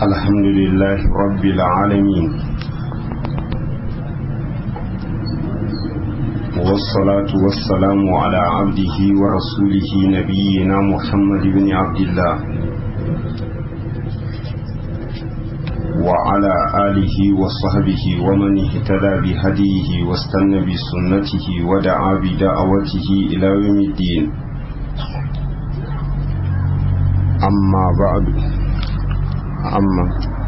الحمد لله رب العالمين والصلاة والسلام على عبده ورسوله نبينا محمد بن عبد الله وعلى آله وصحبه ومن اهتدى بهديه واستنى بسنته ودعا بدعوته إلى يوم الدين أما بعد أما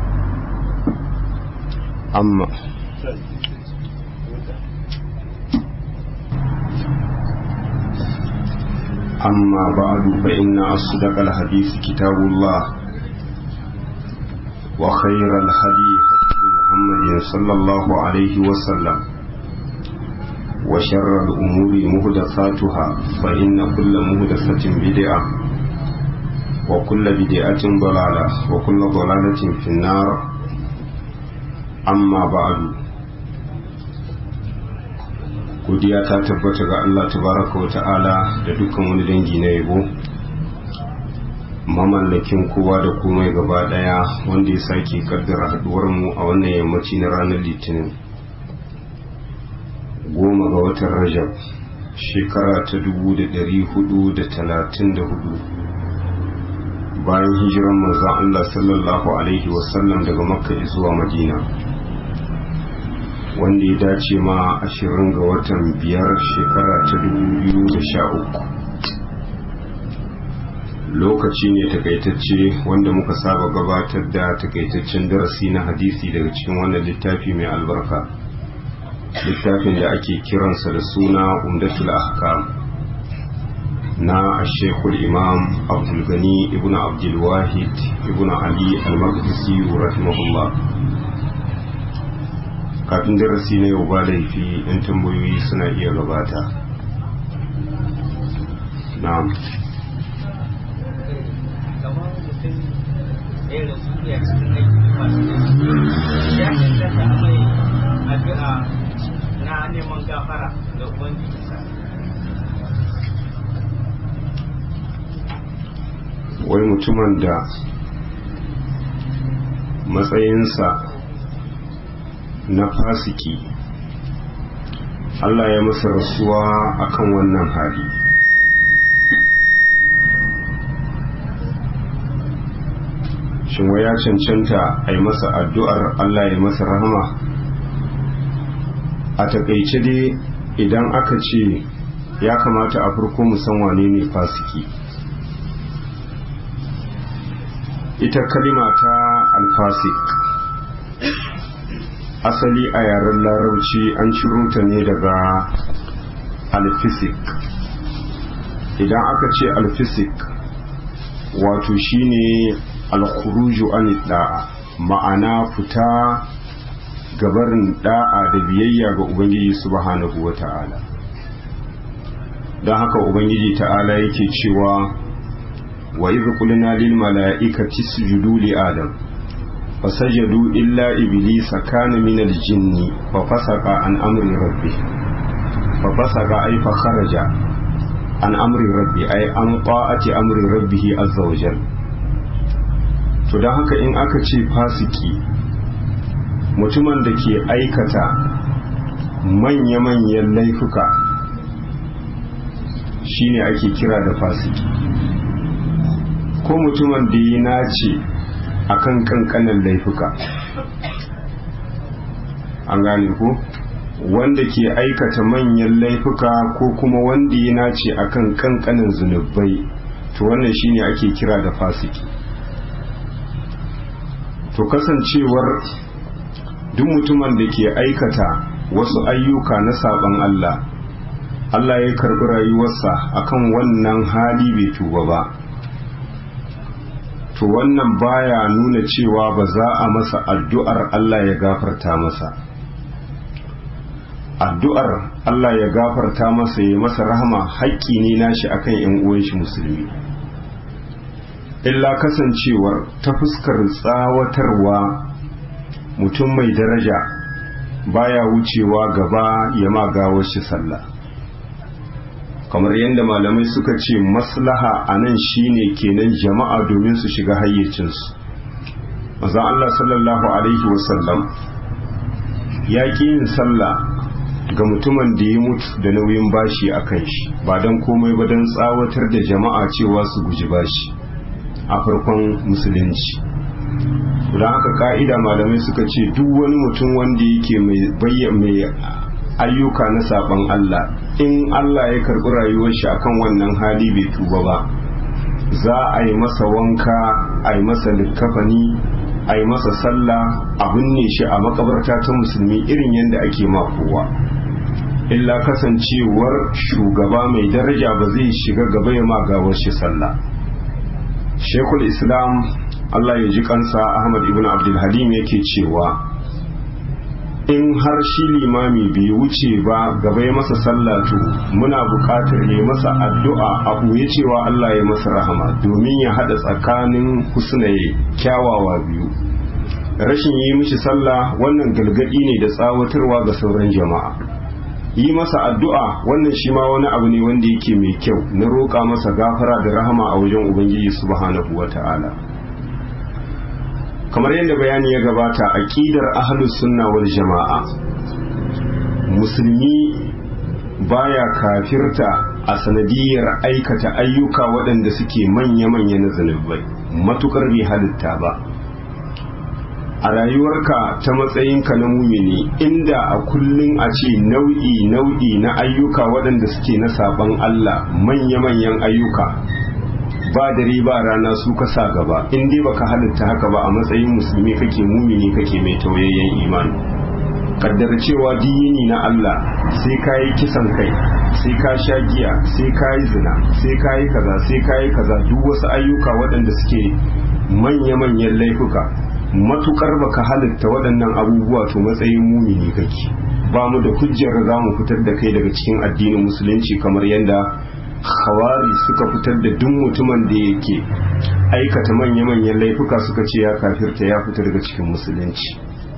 أما أما بعد فإن أصدق الحديث كتاب الله وخير الهدي هدي محمد صلى الله عليه وسلم وشر الأمور مهدثاتها فإن كل مهدثة بدعة وكل بدعة ضلالة وكل ضلالة في النار أما بعد godiya ta tabbata ga Allah tabaraka wa ta'ala da dukkan wani dangi na yabo mamallakin kowa da komai gaba daya wanda ya sake kaddara haduwar mu a wannan yammaci na ranar litinin goma ga watan rajab shekara ta dubu da dari hudu da talatin da hudu bayan hijiran manzon Allah sallallahu alaihi wasallam daga makka zuwa madina wanda ya dace ma ashirin ga watan biyar shekara ta dubu biyu da sha uku lokaci ne takaitacce wanda muka saba gabatar da takaitaccen darasi na hadisi daga cikin wannan littafi mai albarka littafin da ake kiransa da suna umdatul ahkam na shekul imam abdulgani ibn abdulwahid ibn ali al-maqdisi rahimahullah kafin darasi na yau ba laifi yan tambayoyi suna iya gabata na'am na neman gafara da ubangiji wai mutumin da matsayinsa na fasiki Allah ya masa rasuwa akan wannan hali shin wai ya cancanta a yi masa addu'ar Allah ya masa rahama a takaice dai idan aka ce ya kamata a farko musan wane ne fasiki ita kalima ta alfasik asali a yaren larauci an ciro ta ne daga alfisik idan aka ce alfisik wato shine alkhuruju an da'a ma'ana fita gabarin da'a da biyayya ga ubangiji subhanahu wata'ala don haka ubangiji ta'ala yake cewa wa idh qulna lil mala'ikati isjudu li adam fasajadu illa iblisa kana min al jinni fa fasaqa an amri rabbih fa fasaqa ay fa kharaja an amri rabbi ay an ta'ati amri rabbih azza wa jal to dan haka in aka ce fasiki mutumin da ke aikata manya-manyan laifuka shine ake kira da fasiki ko mutumin da ya nace akan kankanin laifuka an gane ko wanda ke aikata manyan laifuka ko kuma wanda ya nace akan kankanin zunubai to wannan shine ake kira da fasiki to kasancewar duk mutumin da ke aikata wasu ayyuka na saban Allah Allah ya karbi rayuwarsa akan wannan hali bai tuba ba to wannan baya nuna cewa ba za a masa addu'ar Allah ya gafarta masa addu'ar Allah ya gafarta masa ya masa rahama haƙƙi ne nashi akan ‘yan uwan shi musulmi illa kasancewar ta fuskar tsawatarwa mutum mai daraja baya wucewa gaba ya ma gawar shi sallah kamar yadda malamai suka ce maslaha a nan shine kenan jama'a domin su shiga hayyacinsu manzon Allah sallallahu alaihi wasallam ya ƙi yin sallah ga mutumin da ya mutu da nauyin bashi a kan shi ba don komai ba don tsawatar da jama'a cewa su guji bashi a farkon musulunci don haka ka'ida malamai suka ce duk wani mutum wanda yake mai ayyuka na saban Allah in Allah ya karɓi rayuwar shi akan wannan hali bai tuba ba za a yi masa wanka a yi masa likkafani a yi masa sallah a binne shi a makabarta ta musulmi irin yadda ake ma kowa illa kasancewar shugaba mai daraja ba zai shiga gaba ya magawar shi sallah shekul islam allah ya ji kansa ahmad ibn abdulhalim yake cewa in har shi limami bai wuce ba gaba ya masa sallatu muna buƙatar ya masa addu'a a ɓoye cewa allah ya masa rahama domin ya haɗa tsakanin husnaye kyawawa biyu rashin yi mishi sallah wannan galgadi ne da tsawatarwa ga sauran jama'a yi masa addu'a wannan shi ma wani abu ne wanda yake mai kyau na roƙa masa gafara da rahama a wajen ubangiji subhanahu wa ta'ala kamar yadda bayani ya gabata aqidar ahlus sunna wal jama'a musulmi baya kafirta a sanadiyar aikata ayyuka waɗanda suke manya-manya na zunubai matukar bai halitta ba a rayuwarka ta matsayinka na mumini inda a kullum a ce nau'i nau'i na ayyuka waɗanda suke na saban Allah manya-manyan ayyuka ba dare ba rana su ka sa gaba in dai baka halitta haka ba a matsayin musulmi kake mumini kake mai tauyayyen imani kaddar cewa diyini na Allah sai ka yi kisan kai sai ka sha giya sai ka yi zina sai ka yi kaza sai ka yi kaza duk wasu ayyuka waɗanda suke manya-manyan laifuka matukar baka halitta waɗannan abubuwa to matsayin mumini kake ba mu da hujjar za mu fitar da kai daga cikin addinin musulunci kamar yadda khawari suka fitar da duk mutumin da yake aikata manya-manyan laifuka suka ce ya kafirta ya fita daga cikin musulunci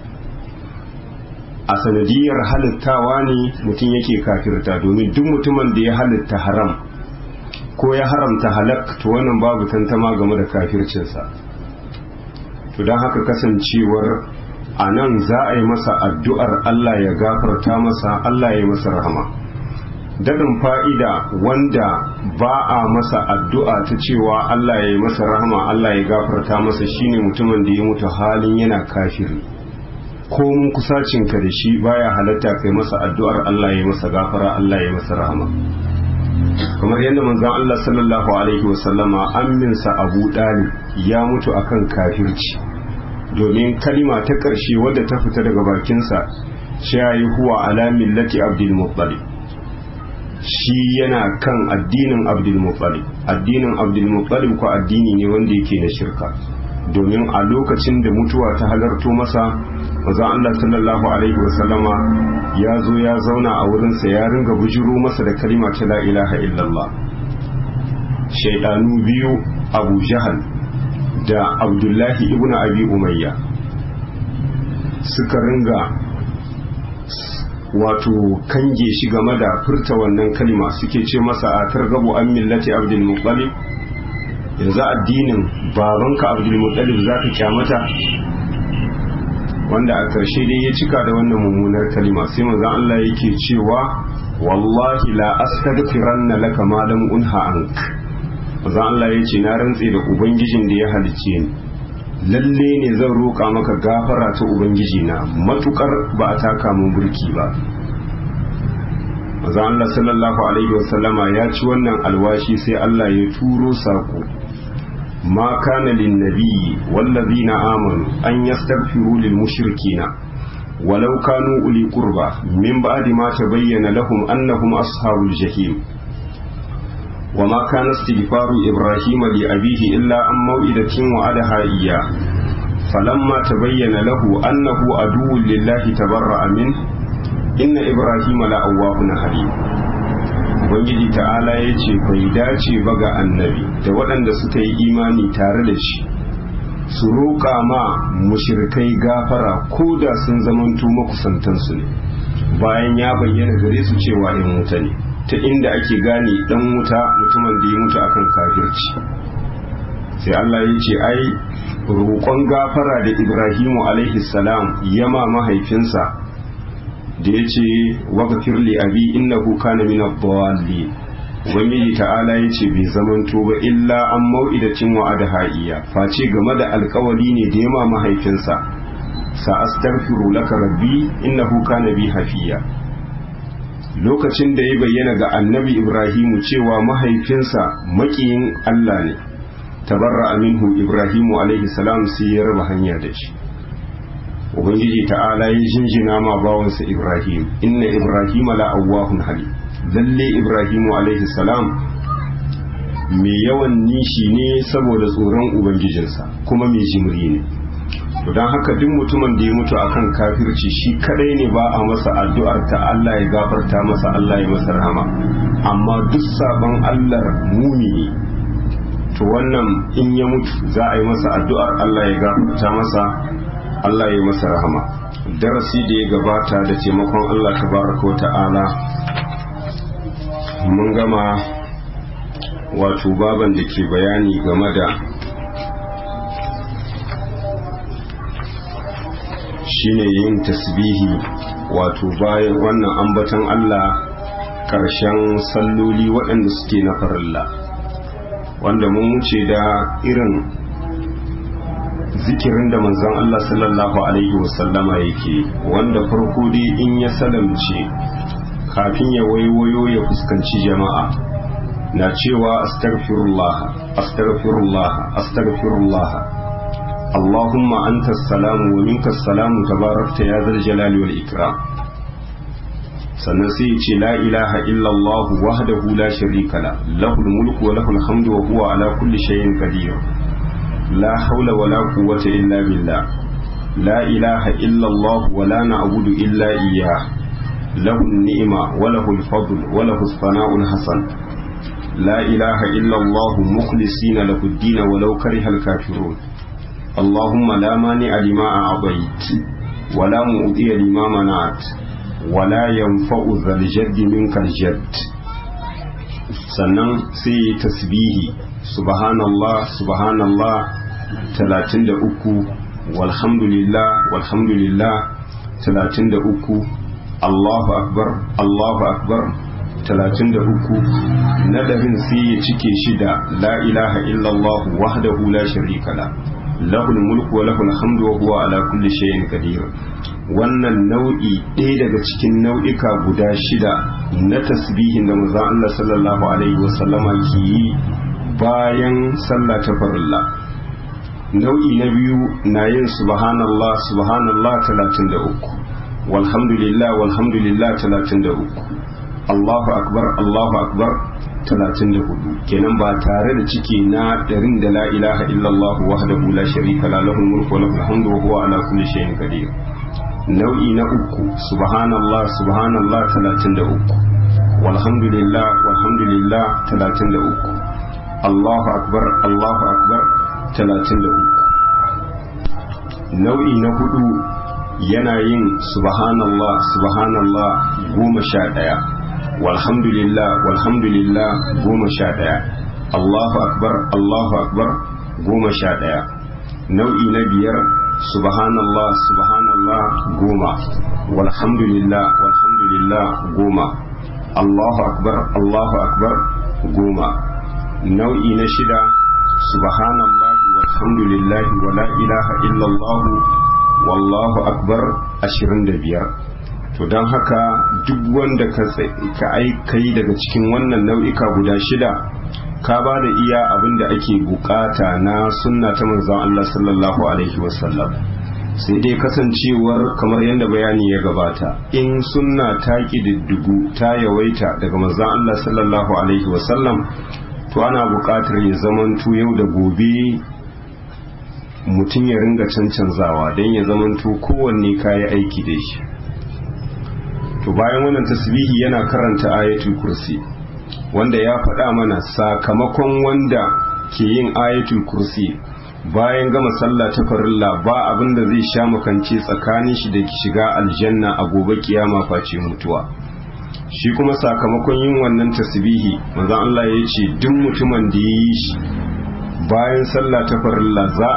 a sanadiyar halittawa ne mutum yake kafirta domin duk mutumin da ya halitta haram ko ya haramta halak to wannan babu tantama game da kafircinsa to don haka kasancewar a nan za a yi masa addu'ar Allah ya gafarta masa Allah ya masa rahama daɗin fa'ida wanda ba a masa addu'a ta cewa Allah ya yi masa rahama Allah ya gafarta masa shine mutumin da ya mutu halin yana kafiri ko mun kusacinka da shi baya halatta kai masa addu'ar Allah ya masa gafara Allah ya masa rahama kamar yadda manzon Allah sallallahu alaihi wasallama amminsa Abu Dalib ya mutu akan kafirci domin kalima ta ƙarshe wadda ta fita daga bakinsa shayi huwa ala millati Abdul Muttalib shi yana kan addinin Abdul Muttalib addinin Abdul Muttalib ko addini ne wanda yake na shirka domin a lokacin da mutuwa ta halarto masa manzon Allah sallallahu alaihi wasallama ya zo ya zauna a wurinsa ya ringa bujiro masa da kalima ta la ilaha illallah shaidanu biyu abu jahal da abdullahi ibn abi umayya suka ringa wato kange shi game da furta wannan kalima suke ce masa a targabu an millati abdul muttalib yanzu addinin babanka abdul muttalib za ka kyamata wanda a ƙarshe dai ya cika da wannan mummunar kalima sai manzon Allah yake cewa wallahi la astaghfiranna laka ma lam unha ank manzon Allah yace na rantse da ubangijin da ya halice ni lalle ne zan roƙa maka gafara ta ubangiji na matukar ba a taka mun burki ba manzon Allah sallallahu alaihi wasallama ya ci wannan alwashi sai Allah ya turo sako ما كان للنبي والذين آمنوا أن يستغفروا للمشركين ولو كانوا أولي قربى من بعد ما تبين لهم أنهم أصحاب الجحيم وما كان استغفار إبراهيم لأبيه إلا عن موئدة وعدها إياه فلما تبين له أنه عدو لله تبرأ منه إن إبراهيم لأواه حليم ubangiji ta'ala ya ce bai dace ba ga annabi da waɗanda suka yi imani tare da shi su roƙa ma mushrikai gafara ko da sun zamanto makusantansu ne bayan ya bayyana gare su cewa in wuta ne ta inda ake gane dan wuta mutumin da ya mutu akan kafirci sai Allah ya ce ai roƙon gafara da ibrahimu alaihi salam yama mahaifinsa da ya ce wagafir li abi innahu kana min ad-dallin ubangiji ta'ala ya ce bai zamanto ba illa an mau'idacin wa'ada ha'iya face game da alkawari ne da yama mahaifinsa sa astaghfiru laka rabbi innahu kana bi hafiya lokacin da ya bayyana ga annabi ibrahimu cewa mahaifinsa makiyin Allah ne tabarra minhu ibrahimu alaihi salam sai ya raba hanya da shi ubangiji ta'ala ya jinjina ma bawansa ibrahim inna ibrahima la awwahun halim lalle ibrahimu alaihi salam mai yawan nishi ne saboda tsoron ubangijinsa kuma mai jimri ne don haka duk mutumin da ya mutu akan kafirci shi kadai ne ba a masa addu'ar ta Allah ya gafarta masa Allah ya masa rahama amma duk sabon Allah mumini to wannan in ya mutu za a yi masa addu'ar Allah ya gafarta masa Allah ya masa rahama darasi da ya gabata da taimakon Allah tabaraka wa ta'ala mun gama wato baban da ke bayani game da shine yin tasbihi wato bayan wannan ambatan Allah ƙarshen salloli waɗanda suke na farilla wanda mun wuce da irin zikirin da manzon Allah sallallahu alaihi wasallama yake wanda farko dai in ya salamce kafin ya waiwayo ya fuskanci jama'a na cewa astaghfirullah astaghfirullah astaghfirullah اللهم أنت السلام ومنك السلام تباركت يا ذا الجلال والإكرام سنسيت لا إله إلا الله وحده لا شريك له له الملك وله الحمد وهو على كل شيء قدير لا حول ولا قوة إلا بالله لا إله إلا الله ولا نعبد إلا إياه له النعمة وله الفضل وله الثناء الحسن لا إله إلا الله مخلصين له الدين ولو كره الكافرون اللهم لا مانع لما أعطيت ولا مؤذي لما منعت ولا ينفع ذا الجد منك الجد sannan sai yi tasbihi subhanallah subhanallah 33 walhamdulillah walhamdulillah 33 Allahu akbar Allahu akbar 33 nadarin sai ya cike shi da la ilaha illallah wahdahu la sharika la lahul mulku wa lahul hamdu wa huwa ala kulli shay'in qadir wannan nau'i ɗaya daga cikin nau'ika guda shida na tasbihin da manzon Allah sallallahu alaihi wa sallama ke yi bayan sallah ta farilla nau'i na biyu na yin subhanallah subhanallah 33 walhamdulillah walhamdulillah 33 Allahu akbar Allahu akbar 34 kenan ba tare da ciki na ɗarin da la ilaha illallah wahdahu la sharika la lahul mulku wa lahul hamdu wa huwa ala kulli shay'in qadir nau'i na uku subhanallah subhanallah 33 walhamdulillah walhamdulillah 33 Allahu akbar Allahu akbar 33 nau'i na hudu yana yin subhanallah subhanallah goma sha ɗaya walhamdulillah walhamdulillah goma sha ɗaya Allahu akbar Allahu akbar goma sha ɗaya nau'i na biyar subhanallah subhanallah goma walhamdulillah walhamdulillah goma Allahu akbar Allahu akbar goma nau'i na shida subhanallah walhamdulillah wa la ilaha illallah wallahu akbar ashirin da biyar to don haka duk wanda ka aikai daga cikin wannan nau'ika guda shida ka ba da iya abin da ake bukata na sunna ta manzon Allah sallallahu alaihi wasallam sai dai kasancewar kamar yadda bayani ya gabata in sunna ta ƙididdigu ta yawaita daga manzon Allah sallallahu alaihi wasallam to ana buƙatar ya zamanto yau da gobe mutum ya ringa cancanzawa don ya zamanto kowanne kayi aiki da shi to bayan wannan tasbihi yana karanta ayatul kursi wanda ya faɗa mana sakamakon wanda ke yin ayatul kursi bayan gama sallah ta farilla ba abin da zai sha makance tsakanin shi da shiga aljanna a gobe kiyama face mutuwa shi kuma sakamakon yin wannan tasbihi manzon Allah ya ce duk mutumin da ya yi shi bayan sallah ta farilla za a gafarta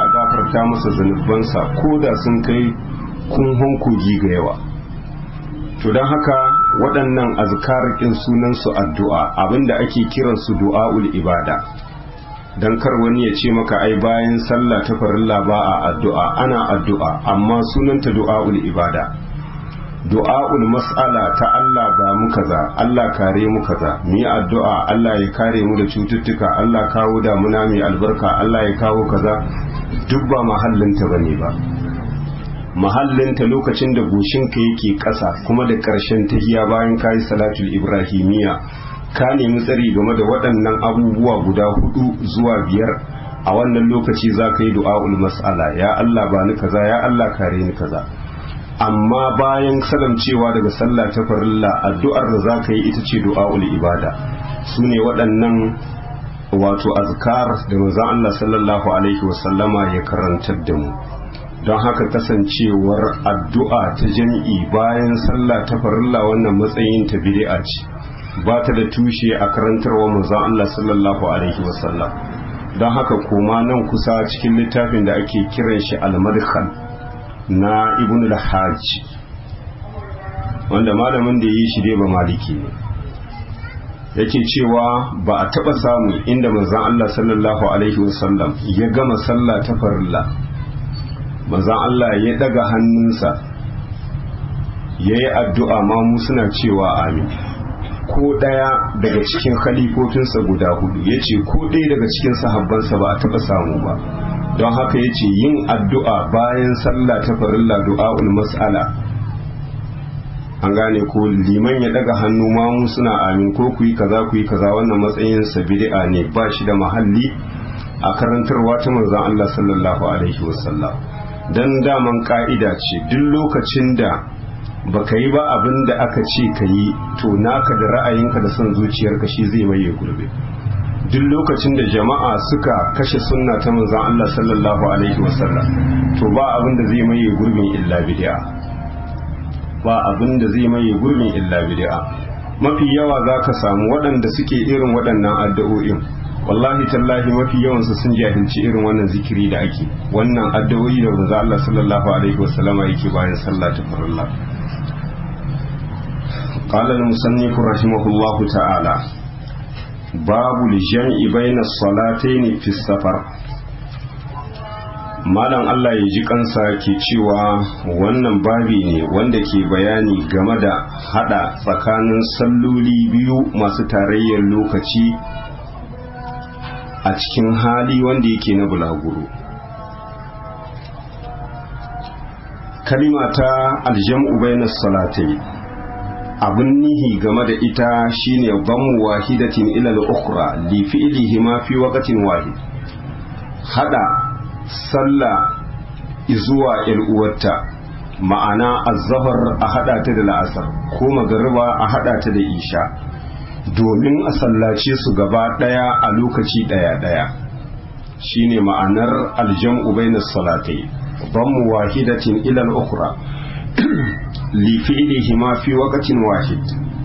gafarta masa zunubansa ko da sun kai kunhon kogi ga yawa to don haka waɗannan azkarikin sunansu addu'a abinda ake kiransu du'a'ul ibada don kar wani ya ce maka ai bayan sallah ta farilla ba a addu'a ana addu'a amma sunanta du'a'ul ibada du'a'ul mas'ala ta Allah ba mu kaza Allah kare mu kaza mu yi addu'a Allah ya kare mu da cututtuka Allah kawo damuna mai albarka Allah ya kawo kaza duk ba mahallinta bane ba mahallinta lokacin da goshinka yake ƙasa kuma da ƙarshen tahiya bayan kayi salatul ibrahimiyya ka nemi tsari game da waɗannan abubuwa guda hudu zuwa biyar a wannan lokaci za ka yi du'a'ul mas'ala ya Allah ba ni kaza ya Allah kare ni kaza amma bayan salamcewa daga sallah ta farilla addu'ar da za ka yi ita ce du'a'ul ibada su ne waɗannan wato azkar da manzon Allah sallallahu alaihi wasallama ya karantar da mu don haka kasancewar addu'a ta jami'i bayan sallah ta farilla wannan matsayin ta bid'a ce ba ta da tushe a karantarwa manzon Allah sallallahu alaihi wasallam don haka koma nan kusa cikin littafin da ake kiran shi al-madkhal na ibn al-hajj wanda malamin da yi shi dai ba maliki ne yake cewa ba a taba samu inda manzon Allah sallallahu alaihi wasallam ya gama sallah ta farilla manzon Allah ya daga hannunsa yayi addu'a ma mu suna cewa amin ko ɗaya daga cikin khalifofinsa guda hudu ya ce ko ɗaya daga cikin sahabbansa ba a taɓa samu ba don haka ya ce yin addu'a bayan sallah ta farilla du'a'ul mas'ala an gane ko liman ya daga hannu ma mu suna amin ko ku yi kaza ku yi kaza wannan matsayin sa bid'a ne ba shi da mahalli a karantarwa ta manzon Allah sallallahu alaihi wasallam dan daman ka'ida ce duk lokacin da baka yi ba abin da aka ce ka yi to naka da ra'ayinka da son zuciyarka shi zai maye gurbe duk lokacin da jama'a suka kashe sunna ta manzon Allah sallallahu alaihi wasallam to ba abin da zai maye gurbin illa bid'a ba abin da zai maye gurbin illa bid'a mafi yawa zaka samu waɗanda suke irin waɗannan addu'o'in wallahi tallahi mafi yawansu sun jahilci irin wannan zikiri da ake wannan addu'o'i da manzon Allah sallallahu alaihi wasallama yake bayan sallah ta farilla قال المصنف رحمه الله تعالى باب الجمع بين الصلاتين في السفر malam Allah ya ji kansa ke cewa wannan babi ne wanda ke bayani game da hada tsakanin salloli biyu masu tarayyar lokaci a cikin hali wanda yake na bulaguro kalima ta aljam'u bainas salatai abun nihi game da ita shine bamu wahidatin ila al-ukhra li fi'lihi ma fi waqtin wahid hada sallah zuwa il uwarta ma'ana az-zahr a hada ta da la'asar ko magariba a hada ta da isha domin a sallace su gaba daya a lokaci daya daya shine ma'anar aljam'u bainas salatai bamu wahidatin ila al-ukhra lifi'ilihima fi waqtin wahid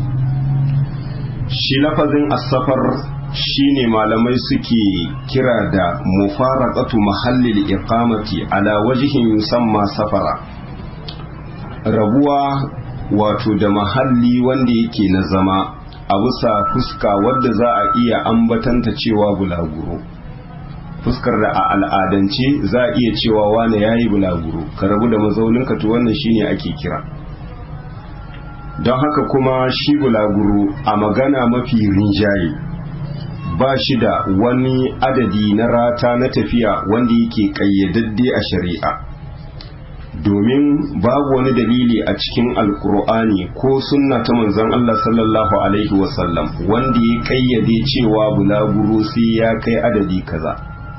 shi lafazin as-safar shine malamai suke kira da mufaraqatu mahallil iqamati ala wajhin yusamma safara rabuwa wato da mahalli wanda yake na zama a bisa fuska wadda za a iya ambatanta cewa bulaguro fuskar da a al'adance za a iya cewa wane yayi bulaguro ka rabu da mazauninka to wannan shine ake kira don haka kuma shi bulaguro a magana mafi rinjaye ba shi da wani adadi na rata na tafiya wanda yake kayyadadde a shari'a domin babu wani dalili a cikin alkur'ani ko sunna ta manzon Allah sallallahu alaihi wasallam wanda ya kayyade cewa bulaguro sai ya kai adadi kaza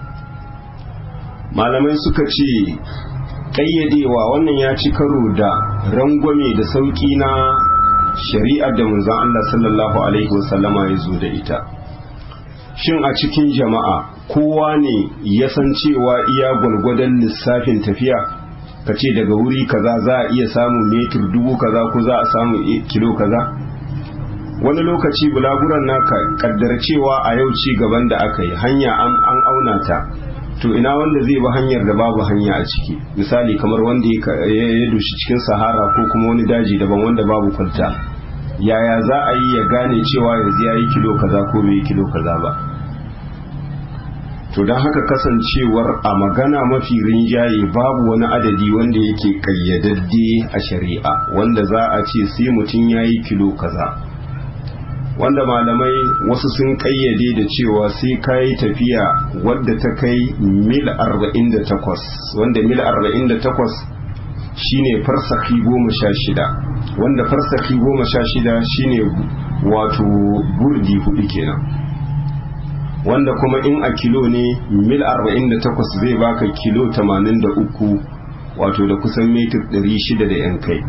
malamai suka ce ƙayyadewa wannan ya ci karo da rangwame da sauƙi na shari'ar da manzon Allah sallallahu alaihi wasallama ya zo da ita shin a cikin jama'a kowa ne ya san cewa iya gwalgwadon lissafin tafiya ka ce daga wuri kaza za a iya samun metir dubu kaza ko za a samu kilo kaza wani lokaci bulaguran naka kaddar cewa a yau ci gaban da aka yi hanya an auna ta to ina wanda zai bi hanyar da babu hanya a ciki misali kamar wanda ya dushi cikin sahara ko kuma wani daji daban wanda babu kwalta yaya za a yi ya gane cewa yanzu ya yi kilo kaza ko bai yi kilo kaza ba to don haka kasancewar a magana mafi rinjaye babu wani adadi wanda yake kayyadadde a shari'a wanda za a ce sai mutum ya yi kilo kaza wanda malamai wasu sun kayyade da cewa sai ka yi tafiya wadda ta kai mil 48 wanda mil 48 shine farsaki goma sha shida wanda farsaki goma sha shida shine wato burdi hudu kenan wanda kuma in a kilo ne mil 48 zai baka kilo 83 wato da kusan metir 600 da yan kai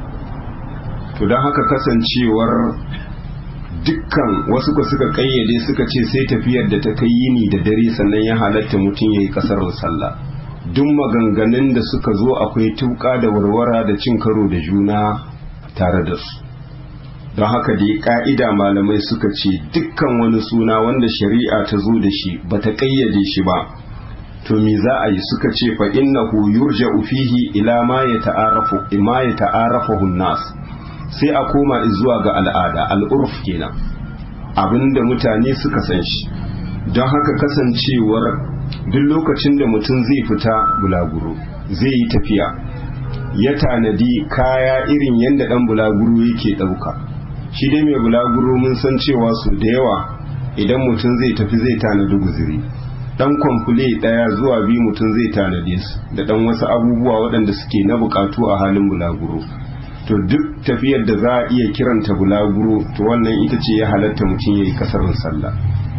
to don haka kasancewar dukkan wasu ka suka kayyade suka ce sai tafiyar da ta kai yini da dare sannan ya halatta mutum ya yi kasar sallah duk maganganun da suka zo akwai tuka da warwara da cin karo da juna tare da su don haka dai ka'ida malamai suka ce dukkan wani suna wanda shari'a ta zo da shi ba ta kayyade shi ba to me za a yi suka ce fa innahu yurja'u fihi ila ma yata'arafu ma yata'arafu nas sai a koma zuwa ga al'ada al'urf kenan abinda mutane suka san shi don haka kasancewar duk lokacin da mutum zai fita bulaguro zai yi tafiya ya tanadi kaya irin yadda dan bulaguro yake ɗauka shi dai mai bulaguro mun san cewa su da yawa idan mutum zai tafi zai tanadi guziri dan kwamfule ɗaya zuwa biyu mutum zai tanade su da dan wasu abubuwa waɗanda suke na bukatu a halin bulaguro to duk tafiyar da za a iya kiranta bulaguro to wannan ita ce ya halatta mutum ya yi kasarin sallah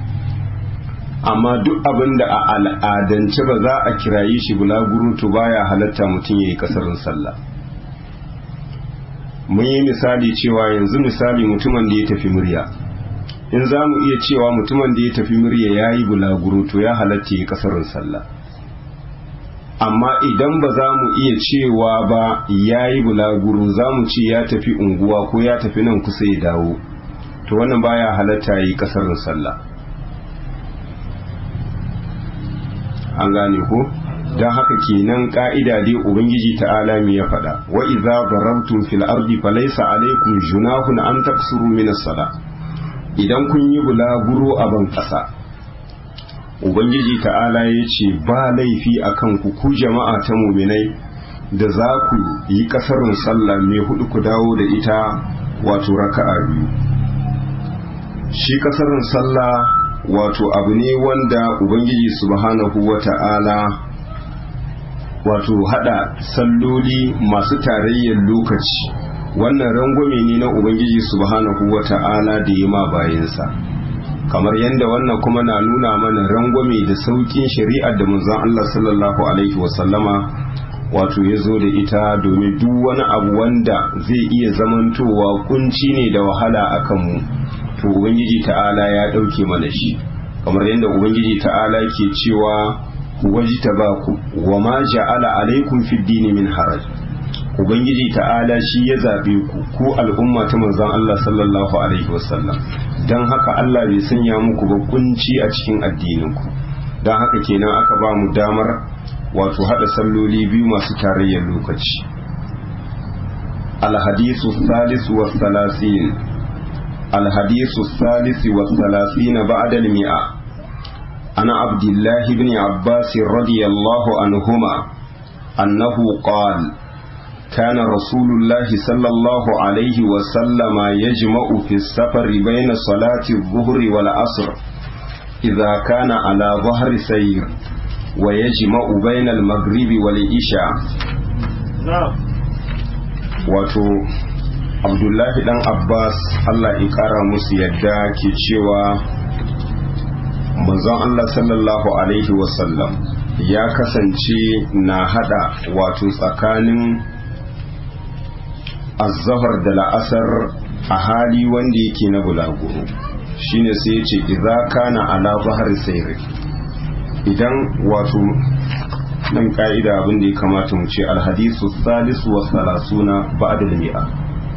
amma duk abin da a al'adance ba za a kiraye shi bulaguro to baya halatta mutum ya yi kasarin sallah mun yi misali cewa yanzu misali mutumin da ya tafi murya in za mu iya cewa mutumin da ya tafi murya ya yi bulaguro to ya halatta ya yi kasarin sallah amma idan ba za mu iya cewa ba ya yi bulaguro za mu ce ya tafi unguwa ko ya tafi nan kusa ya dawo to wannan baya halatta ya yi kasarin sallah an gane ko don haka kenan ka'ida dai ubangiji ta'ala mi ya faɗa wa idza darabtum fil ardi falaysa alaykum junahun an taksuru min as-sala idan kun yi bulaguro a ban ƙasa ubangiji ta'ala ya ce ba laifi a kan ku ku jama'a ta muminai da za ku yi kasarin sallah mai hudu ku dawo da ita wato raka'a biyu shi kasarin sallah wato abu ne wanda ubangiji subhanahu wa ta'ala wato hada salloli masu tarayyar lokaci wannan rangwame ne na ubangiji subhanahu wa ta'ala da yi ma bayansa kamar yadda wannan kuma na nuna mana rangwame da saukin shari'ar da manzon Allah sallallahu alaihi wasallama wato ya zo da ita domin duk wani abu wanda zai iya zamantowa kunci ne da wahala a kanmu to ubangiji ta'ala ya ɗauke mana shi kamar yadda ubangiji ta'ala ke cewa wajita ba ku wa ma ja'ala alaikum fid dini min haraj ubangiji ta'ala shi ya zabe ku ku al'umma ta manzon Allah sallallahu alaihi wasallam dan haka Allah bai sanya muku ba kunci a cikin addinin ku dan haka kenan aka ba mu damar wato hada salloli biyu masu tarayyar lokaci الحديث الثالث والثلاثين الحديث الثالث والثلاثين بعد المئة عن عبد الله بن عباس رضي الله عنهما أنه قال كان رسول الله صلى الله عليه وسلم يجمع في السفر بين صلاة الظهر والعصر إذا كان على ظهر سير ويجمع بين المغرب والعشاء wato abdullahi dan abbas allah ya kara musu yadda ke cewa manzon allah sallallahu alaihi wasallam ya kasance na hada wato tsakanin azahar da la'asar a hali wanda yake na bulaguro shine sai ya ce idza kana ala zahar sayri idan wato nan ka'ida abin da ya kamata mu ce alhadisu salisu wa salasuna ba'da al-mi'a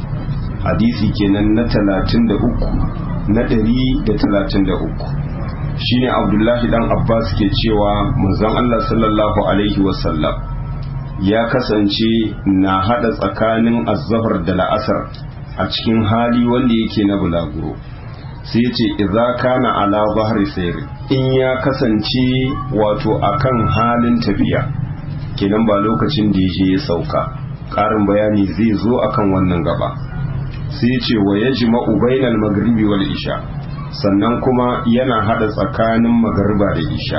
hadisi kenan na 33 na 133 shine abdullahi dan abbas ke cewa manzon allah sallallahu alaihi wasallam ya kasance na hada tsakanin azzahar da la'asar a cikin hali wanda yake na bulaguro sai ce idza kana ala bahri sayr in ya kasance wato akan halin tafiya kenan ba lokacin da je ya sauka ƙarin bayani zai zo akan wannan gaba sai ce wa yajma'u bainal maghribi wal isha sannan kuma yana hada tsakanin magariba da isha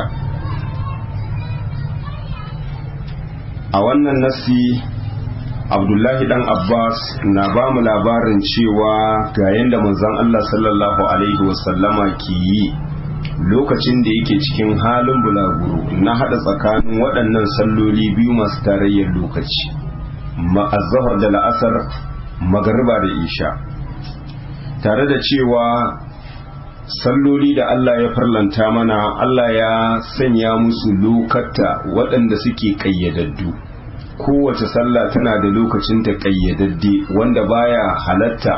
a wannan nasi abdullahi dan abbas na ba mu labarin cewa ga yadda manzon allah sallallahu alaihi wasallama ke yi lokacin da yake cikin halin bulaguro na hada tsakanin waɗannan salloli biyu masu tarayyar lokaci ma'azahar da la'asar magariba da isha tare da cewa salloli da Allah ya farlanta mana Allah ya sanya musu lokata waɗanda suke ƙayyadaddu kowace sallah tana da lokacin ta ƙayyadadde wanda baya halatta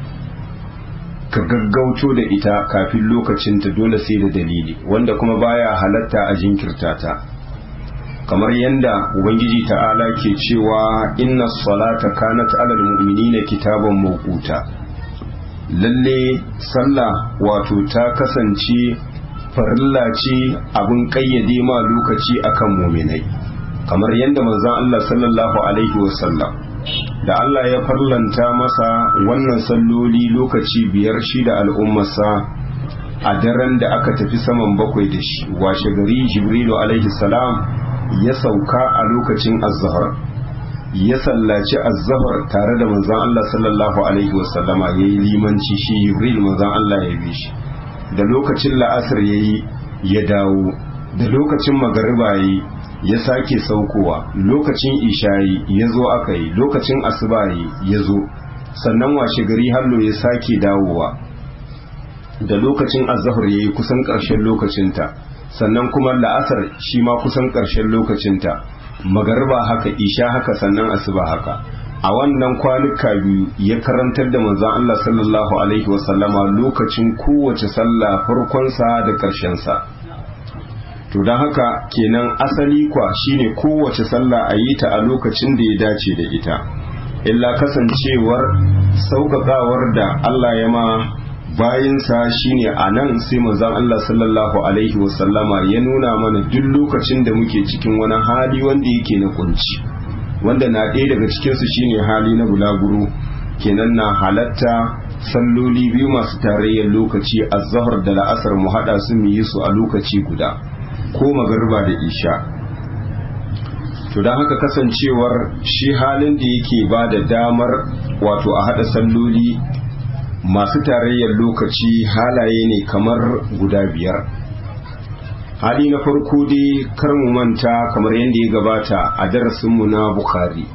ka gaggauto da ita kafin lokacinta dole sai da dalili wanda kuma baya halatta a jinkirta ta kamar yadda ubangiji ta'ala ke cewa inna salata kanat alal mu'minina kitaban mawquta lalle sallah wato ta kasance farilla ce abin kayyade ma lokaci akan muminai kamar yadda manzon Allah sallallahu alaihi wasallam da Allah ya farlanta masa wannan salloli lokaci biyar shi da al'ummarsa a daren da aka tafi saman bakwai da shi washe gari jibrilu alaihi salam ya sauka a lokacin azhar ya sallaci azzahar tare da manzon Allah sallallahu alaihi wasallama ya yi limanci shi Jibril manzon Allah ya bi shi da lokacin la'asar ya yi ya dawo da lokacin magariba yi ya sake saukowa lokacin ishayi ya zo aka yi lokacin asuba yi ya zo sannan washe gari hallo ya sake dawowa da lokacin azzahar ya yi kusan ƙarshen lokacinta sannan kuma la'asar shi ma kusan ƙarshen lokacinta magarba haka isha haka sannan asuba haka a wannan kwanuka biyu ya karantar da manzon Allah sallallahu alaihi wasallama lokacin kowace sallah farkonsa da ƙarshensa to don haka kenan asali kwa shine kowace sallah a yi ta a lokacin da ya dace da ita illa kasancewar sauƙaƙawar da Allah ya ma bayinsa shine a nan sai manzon Allah sallallahu alaihi wasallama ya nuna mana duk lokacin da muke cikin wani hali wanda yake na kunci wanda na ɗaya daga cikinsu shine hali na bulaguro kenan na halatta salloli biyu masu tarayyar lokaci azhar da la'asar mu haɗa su mu yi su a lokaci guda ko magariba da isha to don haka kasancewar shi halin da yake ba da damar wato a haɗa salloli masu tarayyar lokaci halaye ne kamar guda biyar hali na farko dai kar mu manta kamar yadda ya gabata a darasinmu na bukhari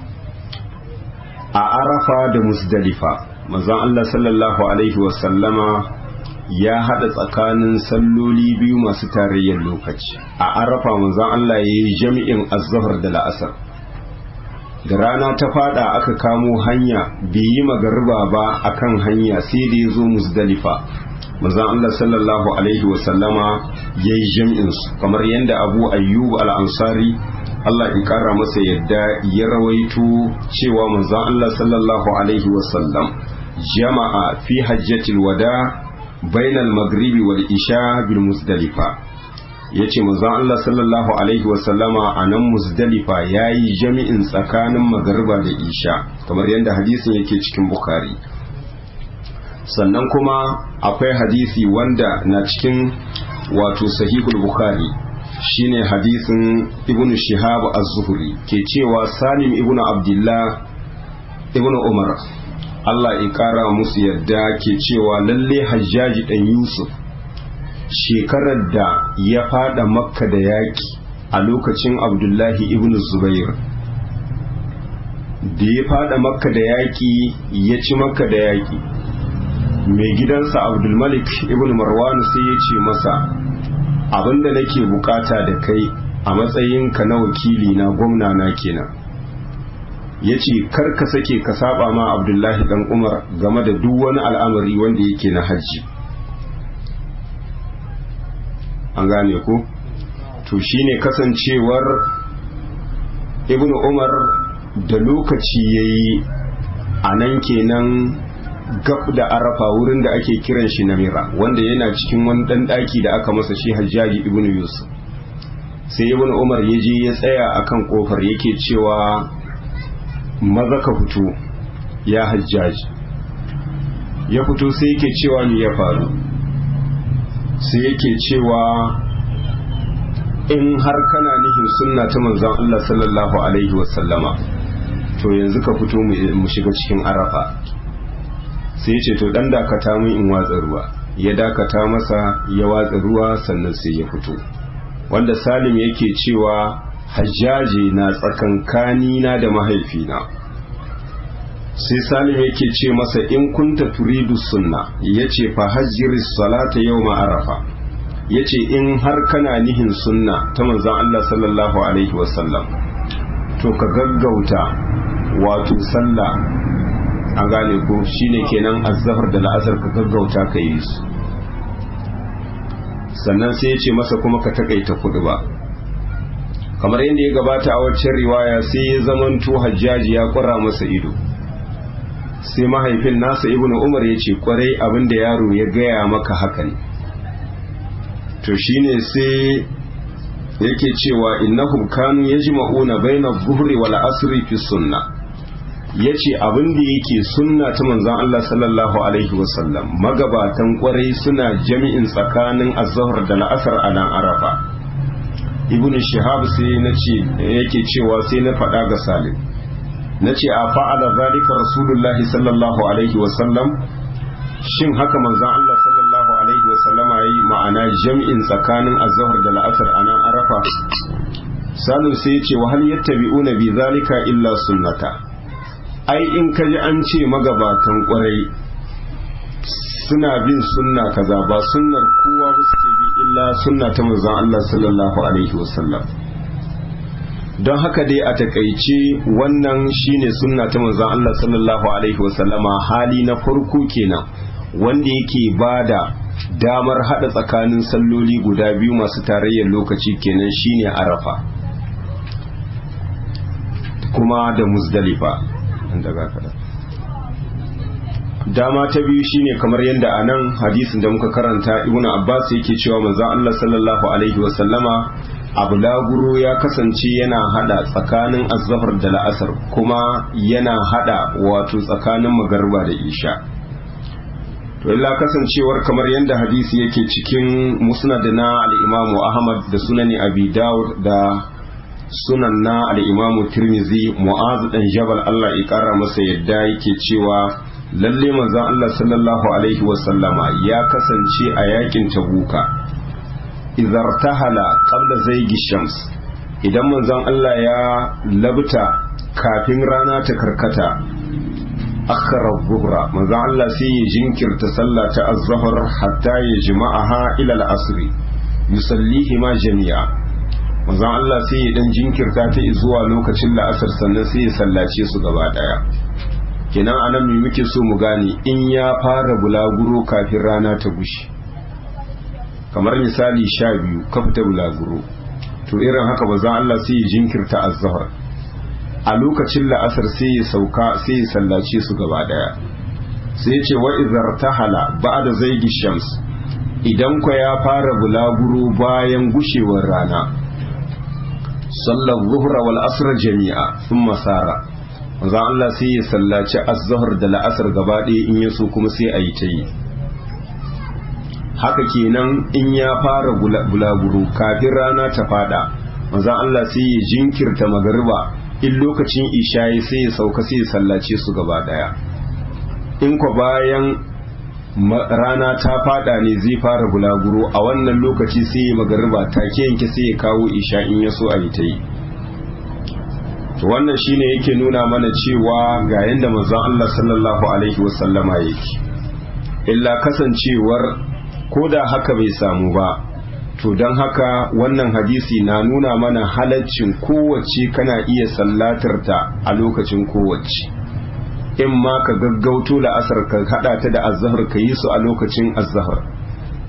a arafa da musdalifa manzon Allah sallallahu alaihi wasallama ya hada tsakanin salloli biyu masu tarayyar lokaci a arafa manzon Allah ya yi jami'in azzahar da la'asar da rana ta fada aka kamo hanya bai yi magariba ba akan hanya sai da ya zo musdalifa manzon Allah sallallahu alaihi wasallama ya yi jam'insu kamar yadda abu ayyub al-ansari Allah ya kara masa yadda ya rawaito cewa manzon Allah sallallahu alaihi wasallam jama'a fi hajjatil wada bainal maghribi wal isha bil musdalifa yace manzon Allah sallallahu alaihi wasallama a nan musdalifa yayi jami'in tsakanin magariba da isha kamar yadda hadisin yake cikin bukhari sannan kuma akwai hadisi wanda na cikin wato sahihul bukhari shine hadisin ibnu shihab az-zuhri ke cewa salim ibnu abdullah ibnu umar Allah ya kara musu yadda ke cewa lalle hajjaji dan yusuf shekarar da ya fada makka da yaki a lokacin abdullahi ibnu zubair da ya fada makka da yaki ya ci makka da yaki mai gidansa abdulmalik ibn marwan sai ya ce masa abinda nake bukata da kai a matsayinka na wakili na gwamna na kenan ya ce ka sake ka saba ma abdullahi dan umar game da duk wani al'amari wanda yake na hajji an gane ko to shine kasancewar ibnu umar da lokaci yayi a nan kenan gab da arafa wurin da ake kiran shi namira wanda yana cikin wani dan daki da aka masa shi hajjaji ibnu yusuf sai ibnu umar ya je ya tsaya akan kofar yake cewa maza ka fito ya hajjaji ya fito sai yake cewa me ya faru sai yake cewa in har kana nihin sunna ta manzon Allah sallallahu alaihi wasallama to yanzu ka fito mu shiga cikin arafa sai ya ce to dan dakata mun in watsa ruwa ya dakata masa ya watsa ruwa sannan sai ya fito wanda salim yake cewa hajjaji na tsakankani na da mahaifina sai salim yake ce masa in kunta turidu sunna yace fa hajjiris salata yawma arafa yace in har kana nihin sunna ta manzon Allah sallallahu alaihi wasallam to ka gaggauta wato sallah an gane ko shine kenan azzahar da la'asar ka gaggauta ka yi su sannan sai ya ce masa kuma ka takaita kudu ba kamar yadda ya gabata a waccan riwaya sai ya zamanto hajjaji ya kwara masa ido sai mahaifin nasa ibnu umar ya ce kwarai abinda yaro ya gaya maka haka ne to shine sai yake cewa innahum kanu yajma'una baina adh-dhuhri wal asri fi sunnah yace abin da yake sunna ta manzon Allah sallallahu alaihi wasallam magabatan kwarai suna jami'in tsakanin az-zuhr da al-asr a nan arafa ibnu shihab sai nace yake cewa sai na faɗa ga salim nace a fa'ala zalika rasulullahi sallallahu alaihi wasallam shin haka manzon Allah sallallahu alaihi wasallama yayi ma'ana jami'in tsakanin az-zuhr da al-asr a nan arafa salim sai ya ce wa hal yattabi'una bi zalika illa sunnata ai in ka ji an ce magabatan kwarai suna bin sunna kaza ba sunnar kowa ba suke bi illa sunna ta manzon Allah sallallahu alaihi wasallam don haka dai a takaice wannan shine sunna ta manzon Allah sallallahu alaihi wasallama hali na farko kenan wanda yake bada damar hada tsakanin salloli guda biyu masu tarayyar lokaci kenan shine arafa kuma da muzdalifa daga kada dama ta biyu shine kamar yadda a nan hadisin da muka karanta ibnu abbas yake cewa manzon Allah sallallahu alaihi wasallama abu laguro ya kasance yana hada tsakanin azhar da la'asar kuma yana hada wato tsakanin magarba da isha to illa kasancewar kamar yadda hadisi yake cikin musnad na al-imamu ahmad da sunani abi dawud da sunan na al'imamu tirmizi mu'azu ɗan jabal Allah ya ƙara masa yadda yake cewa lalle manzon Allah sallallahu alaihi wasallama ya kasance a yakin tabuka izartahala qabla zaigi shams idan manzon Allah ya labta kafin rana ta karkata akhara zuhra manzon Allah sai ya jinkirta sallah ta az-zuhr hatta ya jima'aha ila al-asr yusallihi ma jami'a manzon Allah sai ya dan jinkirta ta zuwa lokacin la'asar sannan sai ya sallace su gaba daya kenan anan me muke so mu gane in ya fara bulaguro kafin rana ta gushi kamar misali sha biyu ka fita bulaguro to irin haka manzon Allah sai ya jinkirta az-zuhr a lokacin la'asar sai ya sauka sai ya sallace su gaba daya sai ya ce wa izartahala ba'da zaigi shams idan kwa ya fara bulaguro bayan gushewar rana sallar zuhra wal asr jami'a sun masara manzon Allah sai ya sallaci az-zuhr da la'asar gaba ɗaya in yaso kuma sai a yi ta yi haka kenan in ya fara bulaguro kafin rana ta fada manzon Allah sai ya jinkirta magariba in lokacin isha'i sai ya sauka sai ya sallace su gaba ɗaya in kwa bayan rana ta fada ne zai fara bulaguro a wannan lokaci sai ya magariba take yanke sai ya kawo isha in ya so a yi ta yi wannan shine yake nuna mana cewa ga yadda manzon Allah sallallahu alaihi wasallama yake illa kasancewar ko da haka bai samu ba to don haka wannan hadisi na nuna mana halaccin kowace kana iya sallatar ta a lokacin kowace in ma ka gaggauto la'asar ka hada ta da azahar ka yi su a lokacin azahar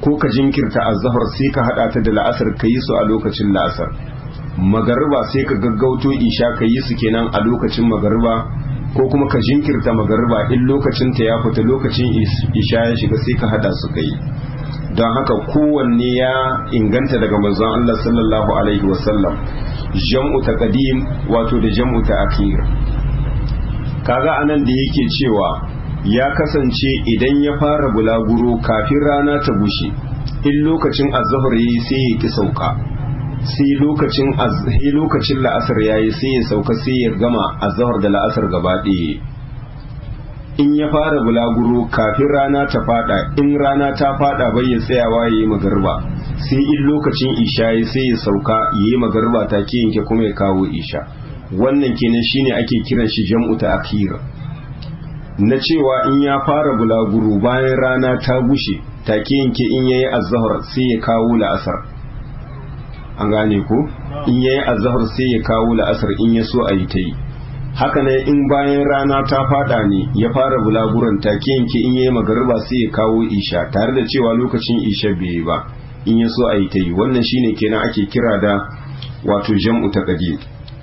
ko ka jinkirta azhar sai ka hada ta da la'asar ka yi su a lokacin la'asar magariba sai ka gaggauto isha ka yi su kenan a lokacin magariba ko kuma ka jinkirta magariba in lokacin ta ya fita lokacin isha ya shiga sai ka hada su kai don haka kowanne ya inganta daga manzon Allah sallallahu alaihi wasallam jam'u taqdim wato da jam'u ta'khir kaga anan da yake cewa ya kasance idan ya fara bulaguro kafin rana ta bushe in lokacin azhar yayi sai ya ki sauka sai lokacin sai lokacin la'asar yayi sai ya sauka sai ya gama azhar da la'asar gaba ɗaya in ya fara bulaguro kafin rana ta fada in rana ta fada bai ya tsayawa yayi magarba sai in lokacin isha yayi sai ya sauka yayi magarba ta ke yanke kuma ya kawo isha wannan kenan shine ake kiran shi jam'u ta'khir na cewa in ya fara bulaguro bayan rana ta gushe take yanke in yayi azhar sai ya kawo la'asar an gane ko in yayi azhar sai ya kawo la'asar in ya so a yi ta yi haka ne in bayan rana ta fada ne ya fara bulaguran take yanke in yayi magariba sai ya kawo isha tare da cewa lokacin isha bai yi ba in ya so a yi ta yi wannan shine kenan ake kira da wato jam'u taqdim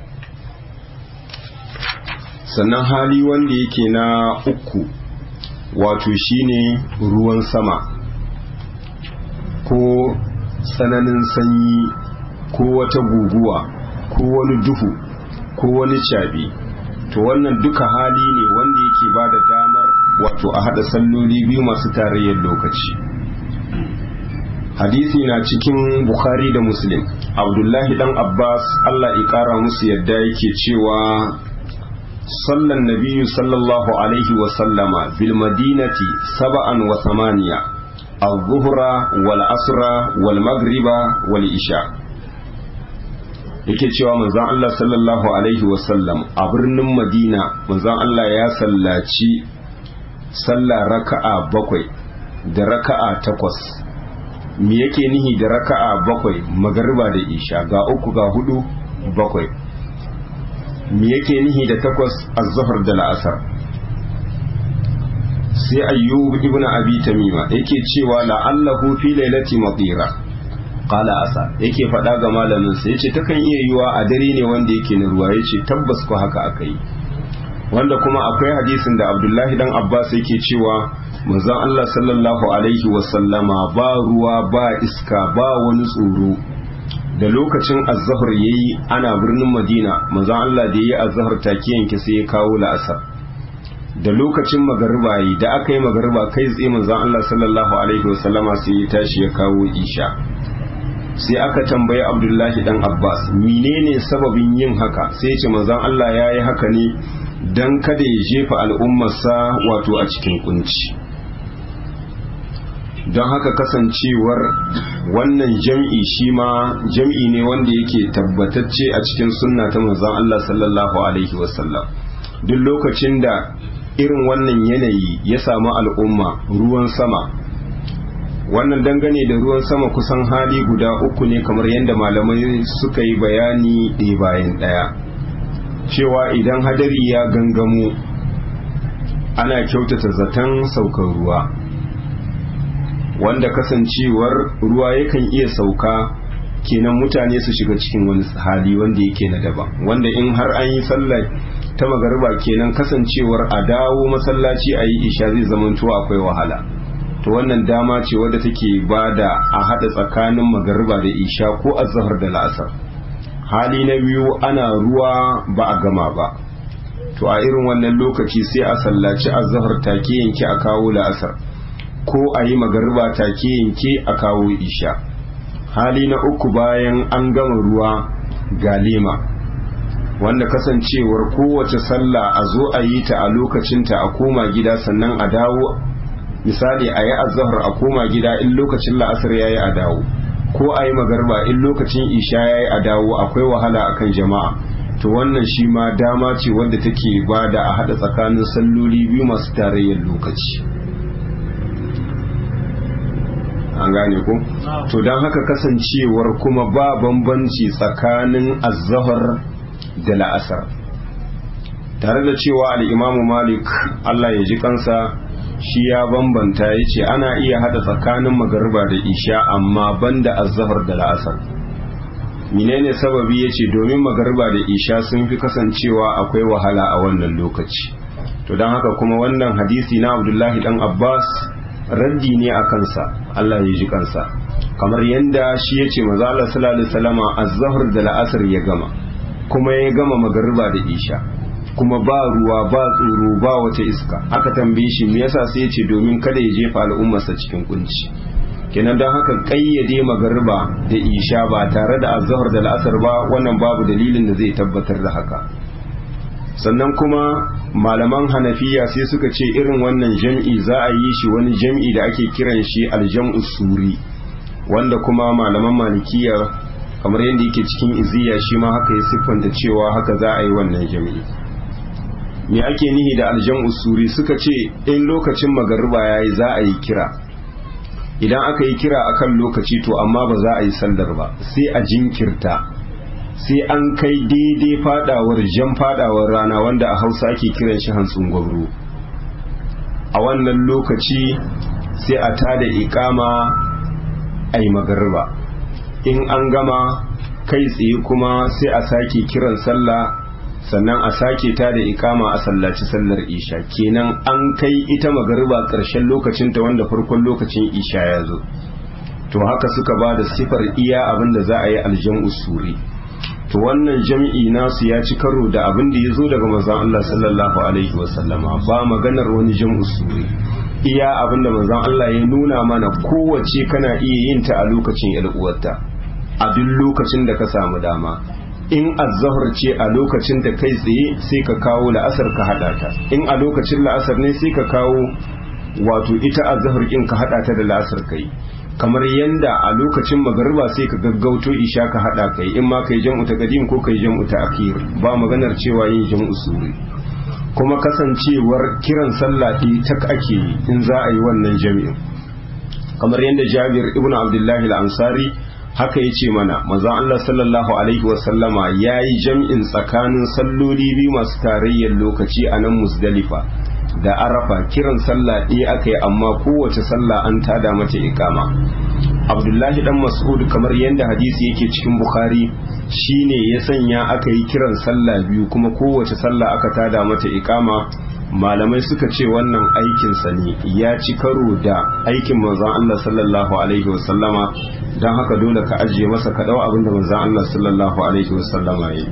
sannan hali wanda yake na uku wato shine ruwan sama ko tsananin sanyi ko wata guguwa ko wani duhu ko wani cabi to wannan duka hali ne wanda yake ba da damar wato a hada salloli biyu masu tarayyar lokaci hadisi na cikin bukhari da muslim abdullahi dan abbas allah ya kara musu yadda yake cewa صلى النبي صلى الله عليه وسلم في المدينة سبعا وثمانية الظهر والعصر والمغرب والعشاء yake cewa manzon Allah sallallahu alaihi wasallam a birnin Madina manzon Allah ya sallaci sallah raka'a bakwai da raka'a takwas me yake nihi da raka'a bakwai magariba da isha ga uku ga hudu bakwai me yake nihi da takwas az-zuhr da la'asar sai ayyub ibn abi tamima yake cewa la'allahu fi lailati matira qala asa yake faɗa ga malamin sa yace takan iya yiwa a dare ne wanda yake na ruwa yace tabbas ko haka akai wanda kuma akwai hadisin da Abdullahi dan Abbas yake cewa manzon Allah sallallahu alaihi wasallama ba ruwa ba iska ba wani tsoro da lokacin azhar yayi ana birnin Madina manzon Allah da yayi azhar take yanke sai ya kawo la'asar da lokacin magariba yi da aka yi magariba kai tsaye manzon Allah sallallahu alaihi wasallama sai ya tashi ya kawo isha sai aka tambayi Abdullahi dan Abbas menene sababin yin haka sai ya ce manzon Allah yayi haka ne dan kada ya jefa al'ummarsa wato a cikin kunci don haka kasancewar wannan jam'i shi ma jam'i ne wanda yake tabbatacce a cikin sunna ta manzon Allah sallallahu alaihi wasallam duk lokacin da irin wannan yanayi ya samu al'umma ruwan sama wannan dangane da ruwan sama kusan hali guda uku ne kamar yadda malamai suka yi bayani ɗaya bayan ɗaya cewa idan hadari ya gangamo ana kyautata zaton saukar ruwa wanda kasancewar ruwa yakan iya sauka kenan mutane su shiga cikin wani hali wanda yake na daban wanda in har an yi sallah ta magariba kenan kasancewar a dawo masallaci a yi isha zai zamanto akwai wahala to wannan dama ce wadda take ba da a haɗa tsakanin magariba da isha ko azhar da la'asar hali na biyu ana ruwa ba a gama ba to a irin wannan lokaci sai a sallaci azhar take yanke a kawo la'asar ko a yi magariba take yanke a kawo isha hali na uku bayan an gama ruwa ga lema wanda kasancewar kowace sallah a zo a yi ta a lokacinta a koma gida sannan a dawo misali a yi azahar a koma gida in lokacin la'asar ya yi a dawo ko a yi magarba in lokacin isha ya yi a dawo akwai wahala akan jama'a to wannan shi ma dama ce wanda take ba da a haɗa tsakanin salloli biyu masu tarayyar lokaci an gane ko to don haka kasancewar kuma ba bambanci tsakanin azahar da la'asar tare da cewa al'imamu malik allah ya ji kansa shi ya bambanta ya ce ana iya hada tsakanin magariba da isha amma banda azhar da la'asar menene sababi ya ce domin magariba da isha sun fi kasancewa akwai wahala a wannan lokaci to don haka kuma wannan hadisi na abdullahi dan abbas raddi ne a kansa allah ya ji kansa kamar yadda shi ya ce maza Allah sallallahu alaihi wasallama azhar da la'asar ya gama kuma ya gama magariba da isha kuma ba ruwa ba tsoro ba wata iska aka tambaye shi me yasa sai ya ce domin kada ya jefa al'ummarsa cikin kunci kenan don haka kayyade magariba da isha ba tare da azhar da la'asar ba wannan babu dalilin da zai tabbatar da haka sannan kuma malaman hanafiya sai suka ce irin wannan jam'i za a yi shi wani jam'i da ake kiran shi aljam'u suri wanda kuma malaman malikiya kamar yadda yake cikin iziya shi ma haka ya siffanta cewa haka za a yi wannan jam'i me ake nihi da aljam'u suri suka ce in lokacin magariba yayi za a yi kira idan aka yi kira akan lokaci to amma ba za a yi sallar ba sai a jinkirta sai an kai daidai fadawar jan fadawar rana wanda a hausa ake kiran shi hantsun gwamro a wannan lokaci sai a tada ikama a yi magarba in an gama kai tsaye kuma sai a sake kiran sallah sannan a sake ta da ikama a sallaci sallar isha kenan an kai ita magarba ƙarshen lokacinta wanda farkon lokacin isha ya zo to haka suka ba da sifar iya abin da za a yi aljan usuri to wannan jam'i nasu ya ci karo da abin da ya zo daga manzon Allah sallallahu alaihi wasallama ba maganar wani jam'u suri iya abin da manzon Allah ya nuna mana kowace kana iya yin ta a lokacin yar uwarta a duk lokacin da ka samu dama in azzahar ce a lokacin da kai tsaye sai ka kawo la'asar ka hada ta in a lokacin la'asar ne sai ka kawo wato ita azzahar kin ka hada ta da la'asar kai kamar yanda a lokacin magariba sai ka gaggauto isha ka hada kai in ma kai jam'u ta qadim ko kai jam'u ta akhir ba maganar cewa yin jam'u suri kuma kasancewar kiran sallah ɗi tak ake yi in za a yi wannan jami'in kamar yadda Jabir ibn Abdullahi al-Ansari haka yace mana manzon Allah sallallahu alaihi wa sallama yayi jam'in tsakanin salloli biyu masu tarayyar lokaci a nan Muzdalifa da arafa kiran sallah ɗaya aka yi amma kowace sallah an tada mata ikama abdullahi dan mas'ud kamar yadda hadisi yake cikin bukhari shine ya sanya aka yi kiran sallah biyu kuma kowace sallah aka tada mata ikama malamai suka ce wannan aikinsa ne ya ci karo da aikin manzon Allah sallallahu alaihi wasallama don haka dole ka ajiye masa ka dau abin da manzon Allah sallallahu alaihi wasallama ya yi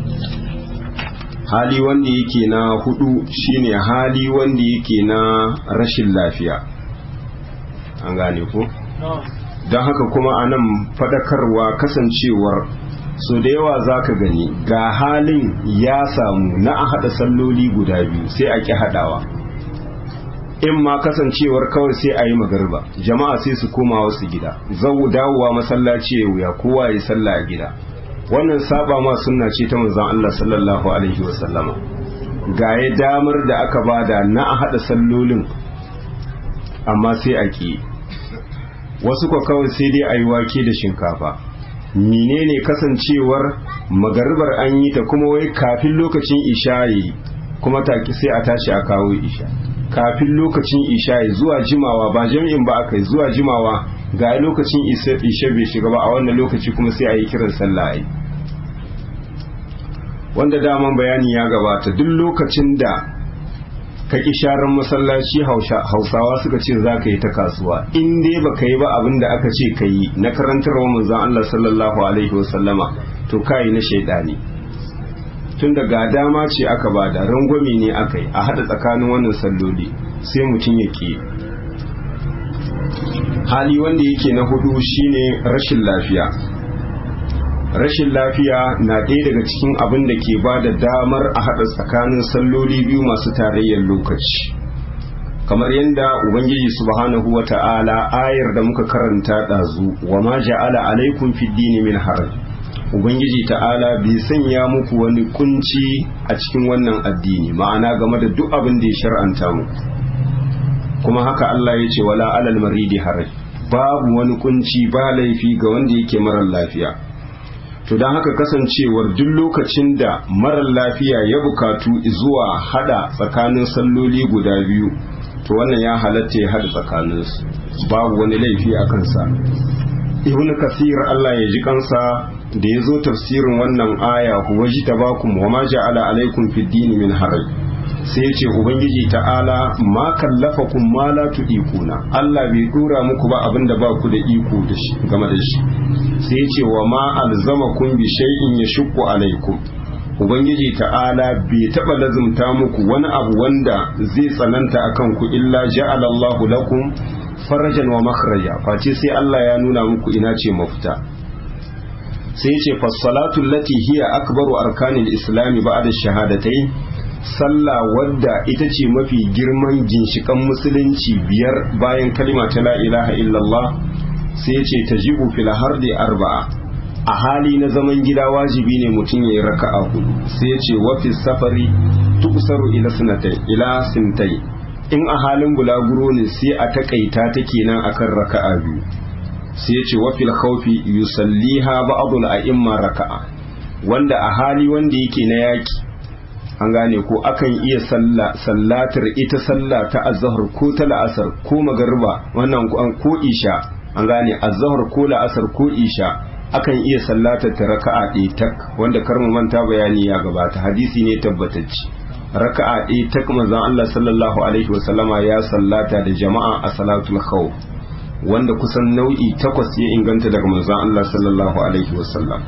hali wanda yake na hudu shine hali wanda yake na rashin lafiya an gane ko don haka kuma a nan fadakarwa kasancewar so da yawa za ka gani ga halin ya samu na a haɗa salloli guda biyu sai a ƙi haɗawa in ma kasancewar kawai sai a yi magarba jama'a sai su koma wasu gida zau dawowa masallaci ya wuya kowa ya salla a gida wannan saba ma sunna ce ta manzon Allah sallallahu alaihi wasallama ga ya damar da aka bada na a hada sallolin amma sai a ki wasu kwa kawai sai dai a yi wake da shinkafa menene kasancewar magaribar an yi ta kuma wai kafin lokacin isha'i kuma taki sai a tashi a kawo isha kafin lokacin isha'i zuwa jimawa ba jami'in ba aka yi zuwa jimawa ga lokacin isha bai shiga ba a wannan lokaci kuma sai a yi kiran sallah ai wanda daman bayani ya gabata duk lokacin da ka ki sharan masallaci hausawa suka ce za ka yi ta kasuwa in dai ba ka yi ba abin da aka ce ka yi na karantarwa manzon Allah sallallahu alaihi wasallama to ka yi na shaidani tun da ga dama ce aka bada rangwame ne aka yi a haɗa tsakanin wannan salloli sai mutum ya ke hali wanda yake na hudu shine rashin lafiya rashin lafiya na ɗaya daga cikin abin da ke ba da damar a haɗa tsakanin salloli biyu masu tarayyar lokaci kamar yadda ubangiji subhanahu wa ta'ala ayar da muka karanta ɗazu wa ma ja'ala alaikum fid dini min haraj ubangiji ta'ala bai sanya muku wani kunci a cikin wannan addini ma'ana game da duk abin da ya shar'anta mu kuma haka Allah ya ce wala alal maridi haraj babu wani kunci ba laifi ga wanda yake marar lafiya to don haka kasancewar duk lokacin da marar lafiya ya bukatu zuwa hada tsakanin salloli guda biyu to wannan ya halatta ya haɗa tsakaninsu babu wani laifi a kansa ibn kasir Allah ya ji kansa da ya zo tafsirin wannan aya huwa ji tabakum wa ma ja'ala alaikum fid dini min haraj sai ya ce ubangiji ta'ala ma kallafakum ma la tudiquna Allah bai dora muku ba abinda ba ku da iko da shi game da shi sai ya ce wa ma alzamakum bi shay'in yashqu alaikum ubangiji ta'ala bai taba lazumta muku wani abu wanda zai tsananta akan ku illa ja'ala Allahu lakum farajan wa makhraja face sai Allah ya nuna muku ina ce mafita sai ya ce fassalatu allati hiya akbaru arkanil islami ba'da shahadatai sallah wadda ita ce mafi girman ginshikan musulunci biyar bayan kalima ta la ilaha illallah sai ya ce tajibu fil hardi arba'a a hali na zaman gida wajibi ne mutum ya yi raka'a hudu sai ya ce wafi safari tuksaru ila sinatai ila sintai in a halin bulaguro ne sai a takaita ta kenan akan raka'a biyu sai ya ce wafil khawfi yusalliha ba'dul a'imma raka'a wanda a hali wanda yake na yaki an gane ko akan iya sallatar ita sallah ta azhar ko ta la'asar ko magariba wannan ko isha an gane azhar ko la'asar ko isha akan iya sallatar ta raka'a ɗaya tak wanda kar mu manta bayani ya gabata hadisi ne tabbatacce raka'a ɗaya tak manzon Allah sallallahu alaihi wa sallama ya sallata da jama'a a salatul khawf wanda kusan nau'i takwas ya inganta daga manzon Allah sallallahu alaihi wa sallam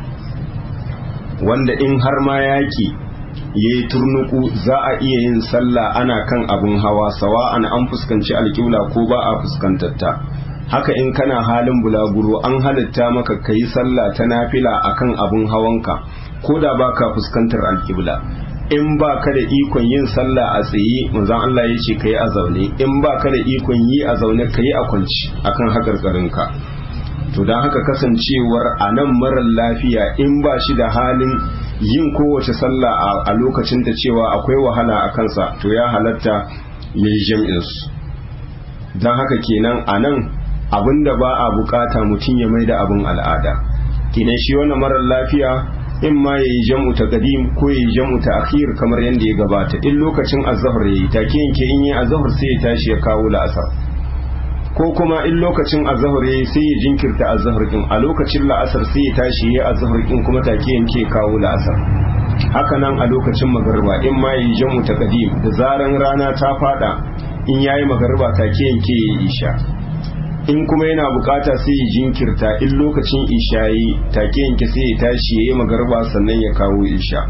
wanda in har ma yaki yayi turnuku za a iya yin sallah ana kan abun hawa sawa'an an fuskanci alƙibla ko ba a fuskantar ta haka in kana halin bulaguro an halitta maka ka yi sallah ta nafila akan abun hawanka ko da ba ka fuskantar alƙibla in ba ka da ikon yin sallah a tsaye manzon Allah ya ce ka yi a zaune in ba ka da ikon yi a zaune ka yi a kwanci akan haƙarƙarinka to don haka kasancewar a nan marar lafiya in ba shi da halin yin kowace sallah a lokacin da cewa akwai wahala a kansa to ya halatta ya yi jam'insu don haka kenan a nan abinda ba a bukata mutum ya mai da abin al'ada kinan shi wannan marar lafiya in ma ya yi jam'u ta qadim ko ya yi jam'u ta akhir kamar yadda ya gabata in lokacin azhar yayi take yanke in yi azhar sai ya tashi ya kawo la'asar ko kuma in lokacin azhar yayi sai ya jinkirta azhar din a lokacin la'asar sai ya tashi ya azhar din kuma take yanke kawo la'asar haka nan a lokacin magariba in ma ya yi jam'u ta qadim da zaran rana ta fada in yayi magariba take yanke ya isha in kuma yana bukata sai ya jinkirta in lokacin isha yi take yanke sai ya tashi ya yi magarba sannan ya kawo isha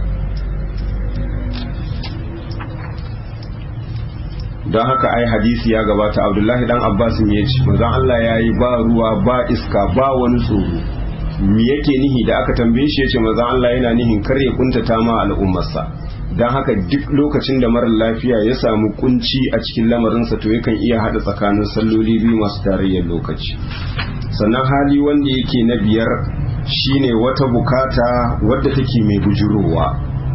don haka ai hadisi ya gabata abdullahi dan abbas ya ce manzon Allah ya yi ba ruwa ba iska ba wani tsoro me yake nihi da aka tambaye shi ya ce manzon Allah yana nihin kar ya kuntata ma al'ummarsa don haka duk lokacin da marar lafiya ya samu kunci a cikin lamarinsa to yakan iya hada tsakanin salloli biyu masu tarayyar lokaci sannan hali wanda yake na biyar shine wata bukata wadda take mai bujurowa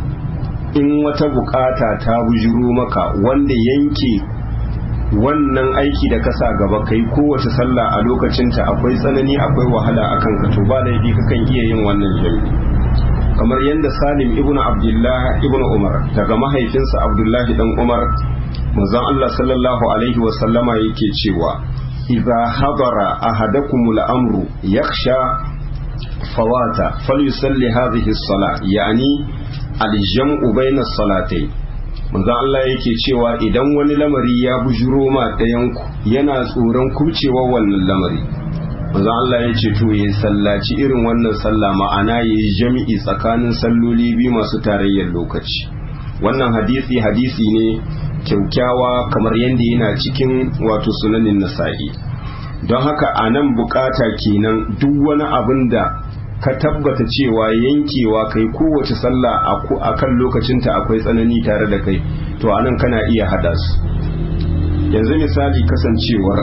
in wata bukata ta bujuro maka wanda yanke wannan aiki da kasa gaba kai kowace sallah a lokacinta akwai tsanani akwai wahala akan ka to ba laifi kakan iya yin wannan jami'i kamar yadda salim ibn abdullah ibn umar daga mahaifinsa abdullahi dan umar manzon Allah sallallahu alaihi wa sallama yake cewa idza hadara ahadakumul amru yakhsha fawata falyusalli hadhihi as-salah yani al-jam'u bayna as-salatayn manzon Allah yake cewa idan wani lamari ya bujuro ma ɗayan ku yana tsoron kubcewa wannan lamari manzo Allah ya ce to ya sallaci irin wannan sallah ma'ana ya yi jami'i tsakanin salloli biyu masu tarayyar lokaci wannan hadisi hadisi ne kyaukyawa kamar yadda yana cikin wato sunanin nasa'i don haka a nan bukata kenan duk wani abin da ka tabbata cewa yankewa kai kowace sallah a kan lokacinta akwai tsanani tare da kai to anan kana iya hada su yanzu misali kasancewar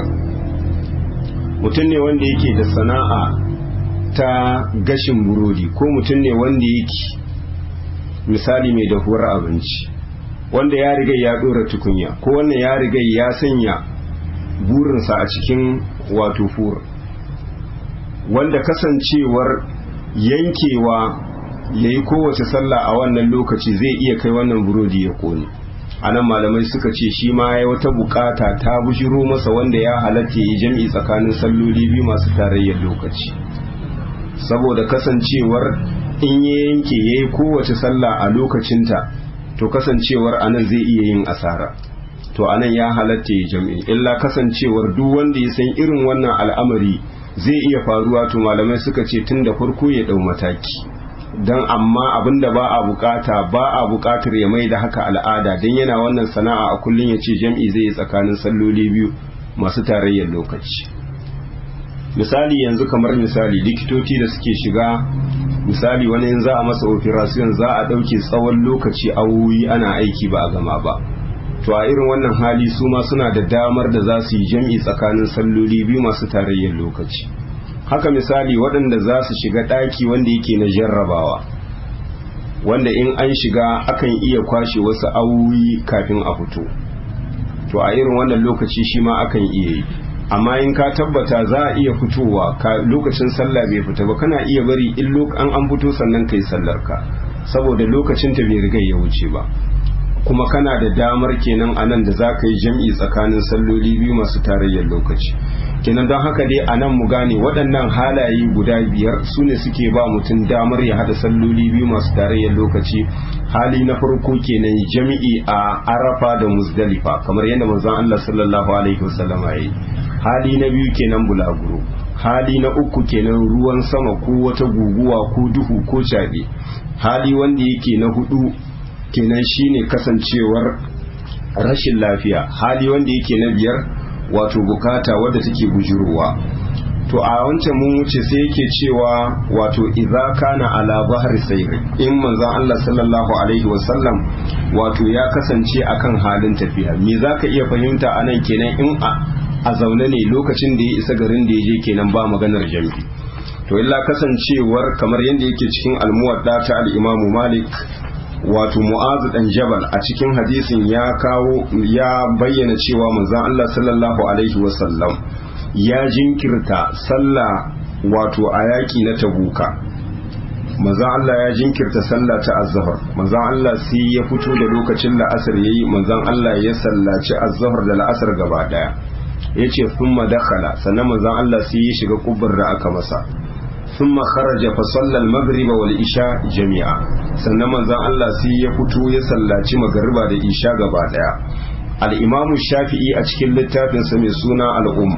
mutum ne wanda yake da sana'a ta gashin burodi ko mutum ne wanda yake misali mai dahuwar abinci wanda ya riga ya dora tukunya ko wannan ya riga ya sanya burinsa a cikin wato fur wanda kasancewar yankewa ya yi kowace sallah a wannan lokaci zai iya kai wannan burodi ya kone anan malamai suka ce shi ma ya wata bukata ta bujiro masa wanda ya halatta yi jam'i tsakanin salloli biyu masu tarayyar lokaci saboda kasancewar in ya yanke ya yi kowace sallah a lokacinta to kasancewar anan zai iya yin asara to anan ya halatta ya jam'i illa kasancewar duk wanda ya san irin wannan al'amari zai iya faruwa to malamai suka ce tun da farko ya dau mataki don amma abinda ba a bukata ba a bukatar ya mai da haka al'ada don yana wannan sana'a a kullum ya ce jam'i zai yi tsakanin salloli biyu masu tarayyar lokaci misali yanzu kamar misali likitoci da suke shiga misali wani yin za a masa operation za a ɗauke tsawon lokaci awoyi ana aiki ba a gama ba to a irin wannan hali su ma suna da damar da za su yi jam'i tsakanin salloli biyu masu tarayyar lokaci haka misali waɗanda za su shiga ɗaki wanda yake na jarrabawa wanda in an shiga akan iya kwashe wasu awoyi kafin a fito to a irin wannan lokaci shi ma akan iya yi amma in ka tabbata za a iya fitowa lokacin sallah bai fita ba kana iya bari in an an fito sannan kai sallar ka saboda lokacin ta bai riga ya wuce ba kuma kana da damar kenan a nan da za ka yi jam'i tsakanin salloli biyu masu tarayyar lokaci kenan don haka dai a nan mu gane waɗannan halaye guda biyar su ne suke ba mutum damar ya haɗa salloli biyu masu tarayyar lokaci hali na farko kenan jam'i a arafa da muzdalifa kamar yadda manzon Allah sallallahu alaihi wasallam ya yi hali na biyu kenan bulaguro hali na uku kenan ruwan sama ko wata guguwa ko duhu ko caɓe hali wanda yake na hudu kenan shine kasancewar rashin lafiya hali wanda yake na biyar wato bukata wadda take bujurowa to a wancan mun wuce sai yake cewa wato idza kana ala bahri sayri in manzon Allah sallallahu alaihi wasallam wato ya kasance akan halin tafiya me zaka iya fahimta anan kenan in a zaune ne lokacin da ya isa garin da ya je kenan ba maganar jami'i to illa kasancewar kamar yadda yake cikin almuwadda ta al-Imam Malik wato mu'azu dan jabal a cikin hadisin ya kawo ya bayyana cewa manzon Allah sallallahu alaihi wasallam ya jinkirta sallah wato a yaki na tabuka manzon Allah ya jinkirta sallah ta azhar manzon Allah sai ya fito da lokacin la'asar yayi manzon Allah ya sallaci azhar da la'asar gaba daya yace thumma dakhala sannan manzon Allah sai ya shiga kubbar da aka masa ثم خرج فصلى المغرب والعشاء جميعا sannan manzon Allah sai ya fito ya sallaci magariba da isha gaba daya al-imamu shafi'i a cikin littafin sa mai suna al-um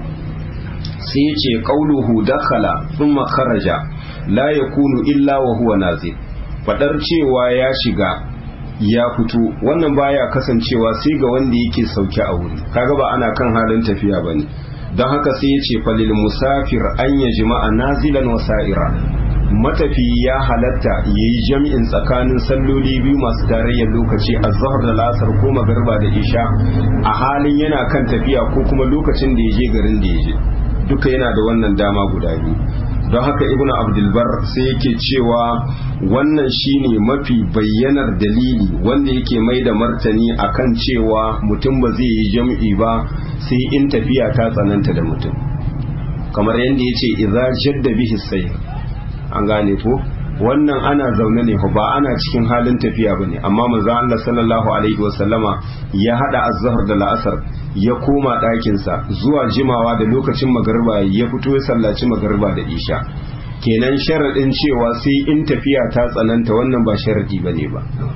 sai ya ce qauluhu dakhala thumma kharaja la yakunu illa wa huwa nazil fadar cewa ya shiga ya fito wannan baya kasancewa sai ga wanda yake sauke a wuri kaga ba ana kan halin tafiya bane don haka sai ya ce falil musafir an ya jima'a nazilan wasa'ira matafi ya halatta ya yi jami'in tsakanin salloli biyu masu tarayyar lokaci a zahar da lasar ko magarba da isha a halin yana kan tafiya ko kuma lokacin da ya je garin da ya je duka yana da wannan dama guda biyu don haka ibn abdulbar sai yake cewa wannan shine mafi bayyanar dalili wanda yake mai da martani akan cewa mutum ba zai yi jam'i ba sai in tafiya ta tsananta da mutum kamar yadda ya ce idza jadda bihi sai an gane ko wannan ana zaune ne ba ana cikin halin tafiya bane amma manzo Allah sallallahu alaihi wasallama ya hada azhar da la'asar ya koma ɗakinsa zuwa jimawa da lokacin magariba ya fito ya sallaci magariba da isha kenan sharaɗin cewa sai in tafiya ta tsananta wannan ba sharaɗi ba ne ba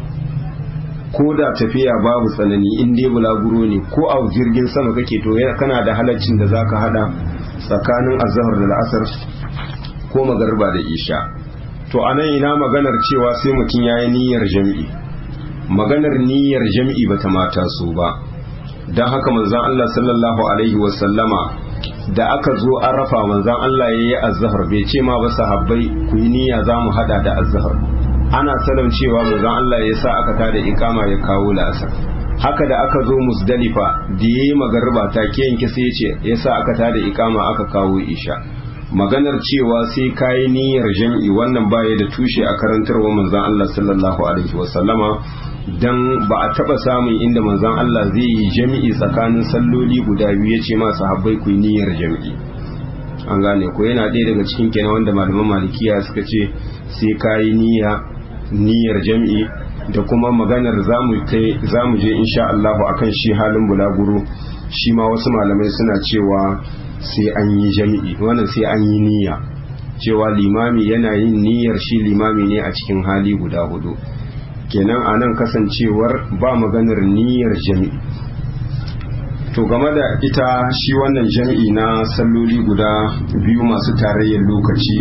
ko da tafiya babu tsanani in dai bulaguro ne ko a jirgin sama kake to kana da halaccin da zaka hada tsakanin azhar da la'asar ko magariba da isha to anan ina maganar cewa sai mutum yayi niyyar jami'i maganar niyyar jami'i bata mata so ba don haka manzan Allah sallallahu Alaihi wasallama da aka zo arafa manzan Allah ya yi azahar bai ce ma ba sahabbai ku yi niyya za mu hada da azahar ana salam cewa manzan Allah ya sa aka tada ikama ya kawo la'asar haka da aka zo musdalifa da ya yi magarba ta ke yanke sai ya ce ya sa aka tada ikama aka kawo isha maganar cewa sai kayi niyyar jam'i wannan baya da tushe a karantarwa manzan Allah sallallahu alaihi wasallama dan ba a taba samun inda manzon Allah zai yi jami'i tsakanin salloli guda biyu ya ce ma sahabbai ku niyyar jami'i an gane ko yana ɗaya daga cikin kenan wanda malaman malikiya suka ce sai ka yi niyya niyyar jami'i da kuma maganar za mu je insha Allahu akan shi halin bulaguro shi ma wasu malamai suna cewa sai an yi jami'i wannan sai an yi niyya cewa limami yana yin niyyar shi limami ne a cikin hali guda hudu kenan a nan kasancewar ba maganar niyyar jami'i to game da ita shi wannan jami'i na salloli guda biyu masu tarayyar lokaci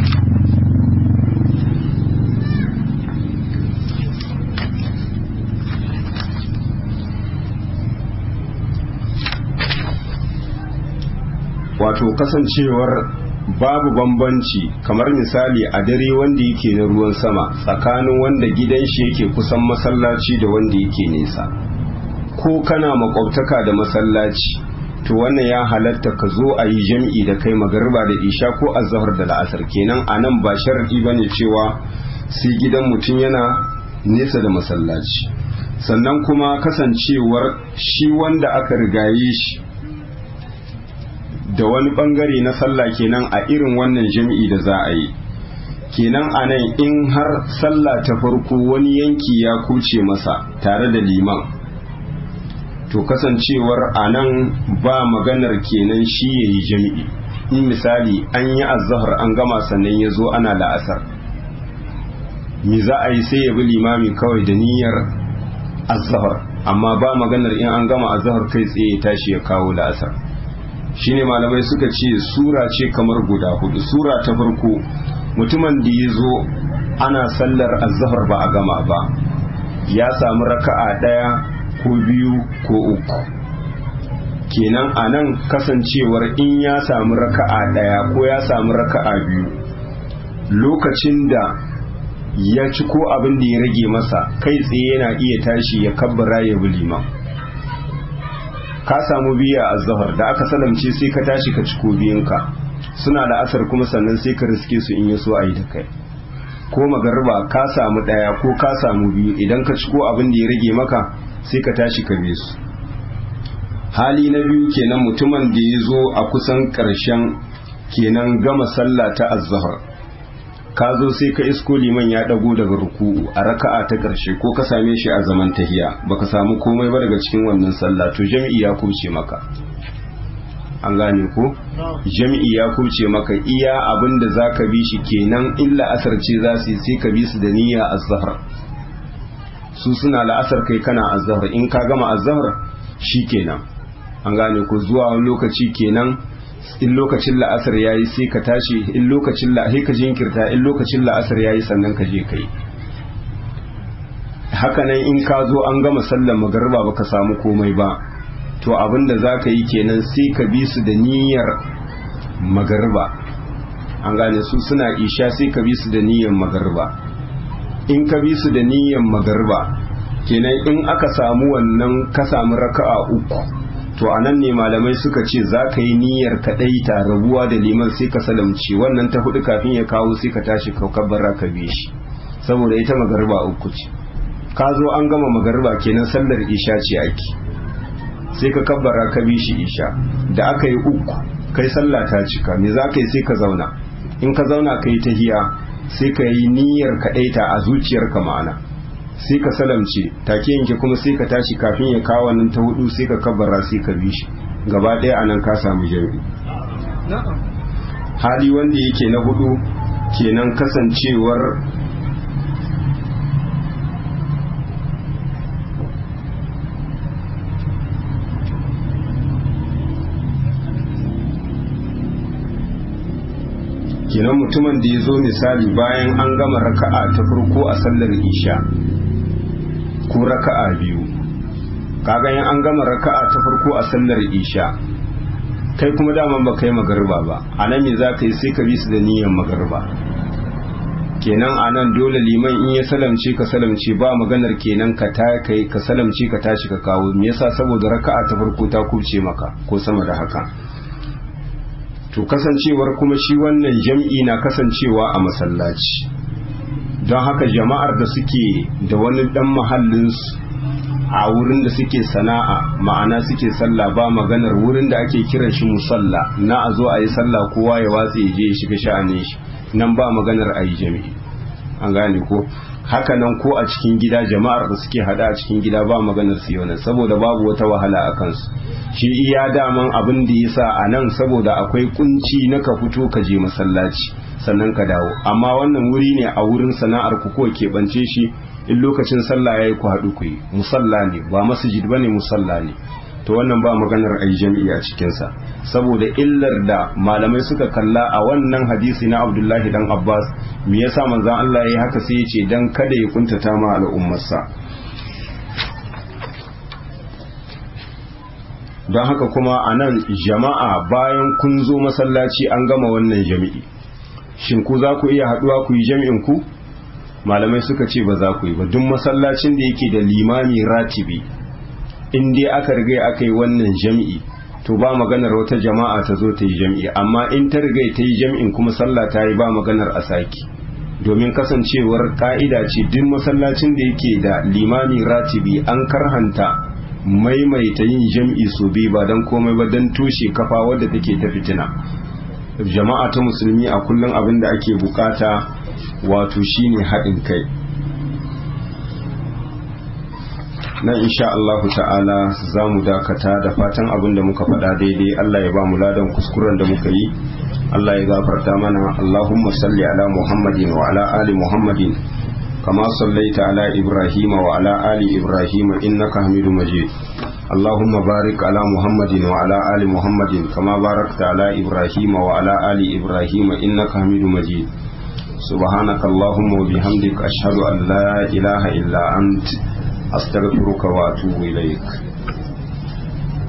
wato kasancewar babu bambanci kamar misali a dare wanda yake na ruwan sama tsakanin wanda gidan shi yake kusan masallaci da wanda yake nesa ko kana makwabtaka da masallaci to wannan ya halatta ka zo a yi jam'i da kai magariba da isha ko azhar da la'asar kenan a nan ba sharadi ba ne cewa sai gidan mutum yana nesa da masallaci sannan kuma kasancewar shi wanda aka rigaye shi da wani bangare na sallah kenan a irin wannan jam'i da za a yi kenan a nan in har sallah ta farko wani yanki ya kuce masa tare da liman to kasancewar a nan ba maganar kenan shi ya yi jam'i in misali an yi azahar an gama sannan ya zo ana la'asar mi za a yi sai ya bi limami kawai da niyyar azahar amma ba maganar in an gama azahar kai tsaye ya tashi ya kawo la'asar shine malamai suka ce sura ce kamar guda hudu sura ta farko mutumin da ya zo ana sallar azhar ba a gama ba ya samu raka'a daya ko biyu ko uku kenan a nan kasancewar in ya samu raka'a daya ko ya samu raka'a biyu lokacin da ya ci ko abin da ya rage masa kai tsaye yana iya tashi ya kabbara ya bi liman ka samu biya a zahar da aka salamce sai ka tashi ka ciko biyanka suna da asar kuma sannan sai ka riske su in ya so a yi da kai ko magarba ka samu ɗaya ko ka samu biyu idan ka ciko abin da ya rage maka sai ka tashi ka bi su hali na biyu kenan mutumin da ya zo a kusan ƙarshen kenan gama sallah ta azzahar ka zo sai ka isko liman ya dago daga ruku'u a raka'a ta ƙarshe ko ka same shi a zaman tahiya baka samu komai ba daga cikin wannan sallah to jami'i ya kuce maka an gane ko jami'i ya kuce maka iya abin da za ka bi shi kenan in la'asar ce za su yi sai ka bi su da niyya azhar su suna la'asar kai kana azhar in ka gama azhar shi kenan an gane ko zuwa wani lokaci kenan in lokacin la'asar ya yi sai ka tashi in lokacin la'asar ka jinkirta in lokacin la'asar ya yi sannan ka je ka yi hakanan in ka zo an gama sallar magarba ba ka samu komai ba to abinda za ka yi kenan sai ka bi su da niyyar magarba an gane su suna isha sai ka bi su da niyyar magarba in ka bi su da niyyar magarba kenan in aka samu wannan ka samu raka'a uku to a nan ne malamai suka ce za ka yi niyyar kaɗai ta rabuwa da liman sai ka salamci wannan ta hudu kafin ya kawo sai ka tashi ka kabbara ka bi shi saboda ita magarba uku ce ka zo an gama magarba kenan sallar isha ce ake sai ka kabbara ka bi shi isha da aka yi uku kai sallah ta cika me za ka yi sai ka zauna in ka zauna ka yi tahiya sai ka yi niyyar kaɗai ta a zuciyarka ma'ana sai ka salamce take yanke kuma sai ka tashi kafin ya kawo nan ta hudu sai ka kabbara sai ka bi shi gaba ɗaya anan ka samu jami'i hali wanda yake na hudu kenan kasancewar kenan mutumin da ya zo misali bayan an gama raka'a ta farko a sallar isha ko raka'a biyu kaga yin an gama raka'a ta farko a sallar isha kai kuma daman ba kai magarba ba a nan me za ka yi sai ka bi su da niyyar magarba kenan a nan dole liman in ya salamce ka salamce ba maganar kenan ka ta kai ka salamce ka tashi ka kawo me yasa saboda raka'a ta farko ta kubce maka ko sama da haka to kasancewar kuma shi wannan jam'i na kasancewa a masallaci don haka jama'ar da suke da wani dan mahallinsu a wurin da suke sana'a ma'ana suke sallah ba maganar wurin da ake kiran shi musalla na a zo a yi sallah kowa ya watse ya je ya shiga sha'anin shi nan ba maganar a yi jami'i an gane ko hakanan ko a cikin gida jama'ar da suke hada a cikin gida ba maganar su yau saboda babu wata wahala a kansu shi iya daman abin da ya sa a nan saboda akwai kunci na ka fito ka je masallaci sannan ka dawo amma wannan wuri ne a wurin sana'ar ku ko keɓance shi in lokacin sallah ya yi ku haɗu ku yi musalla ne ba masjid ba ne musalla ne to wannan ba maganar ai jami'i a cikinsa saboda illar da malamai suka kalla a wannan hadisi na abdullahi dan abbas me yasa manzon Allah ya yi haka sai ya ce dan kada ya kuntata ma al'ummarsa don haka kuma a nan jama'a bayan kun zo masallaci an gama wannan jami'i shin ku za ku iya haɗuwa ku yi jami'in ku malamai suka ce ba za ku yi ba duk masallacin da yake da limami ratibi in dai aka riga aka yi wannan jami'i to ba maganar wata jama'a ta zo ta yi jami'i amma in ta riga ta yi jami'in kuma sallah ta yi ba maganar a saki domin kasancewar ka'ida ce duk masallacin da yake da limami ratibi an karhanta maimaita yin jam'i su biyu ba don komai ba don tushe kafa wadda take ta fitina jama'a ta musulmi a kullum abin da ake bukata wato shine haɗin kai nan insha Allahu ta'ala za mu dakata da fatan abin da muka faɗa daidai Allah ya ba mu ladan kuskuren da muka yi Allah ya gafarta mana Allahumma salli ala Muhammadin wa ala ali Muhammadin كما صليت على إبراهيم وعلى آل إبراهيم إنك حميد مجيد اللهم بارك على محمد وعلى آل محمد كما باركت على إبراهيم وعلى آل إبراهيم إنك حميد مجيد سبحانك اللهم وبحمدك أشهد أن لا إله إلا أنت أستغفرك وأتوب إليك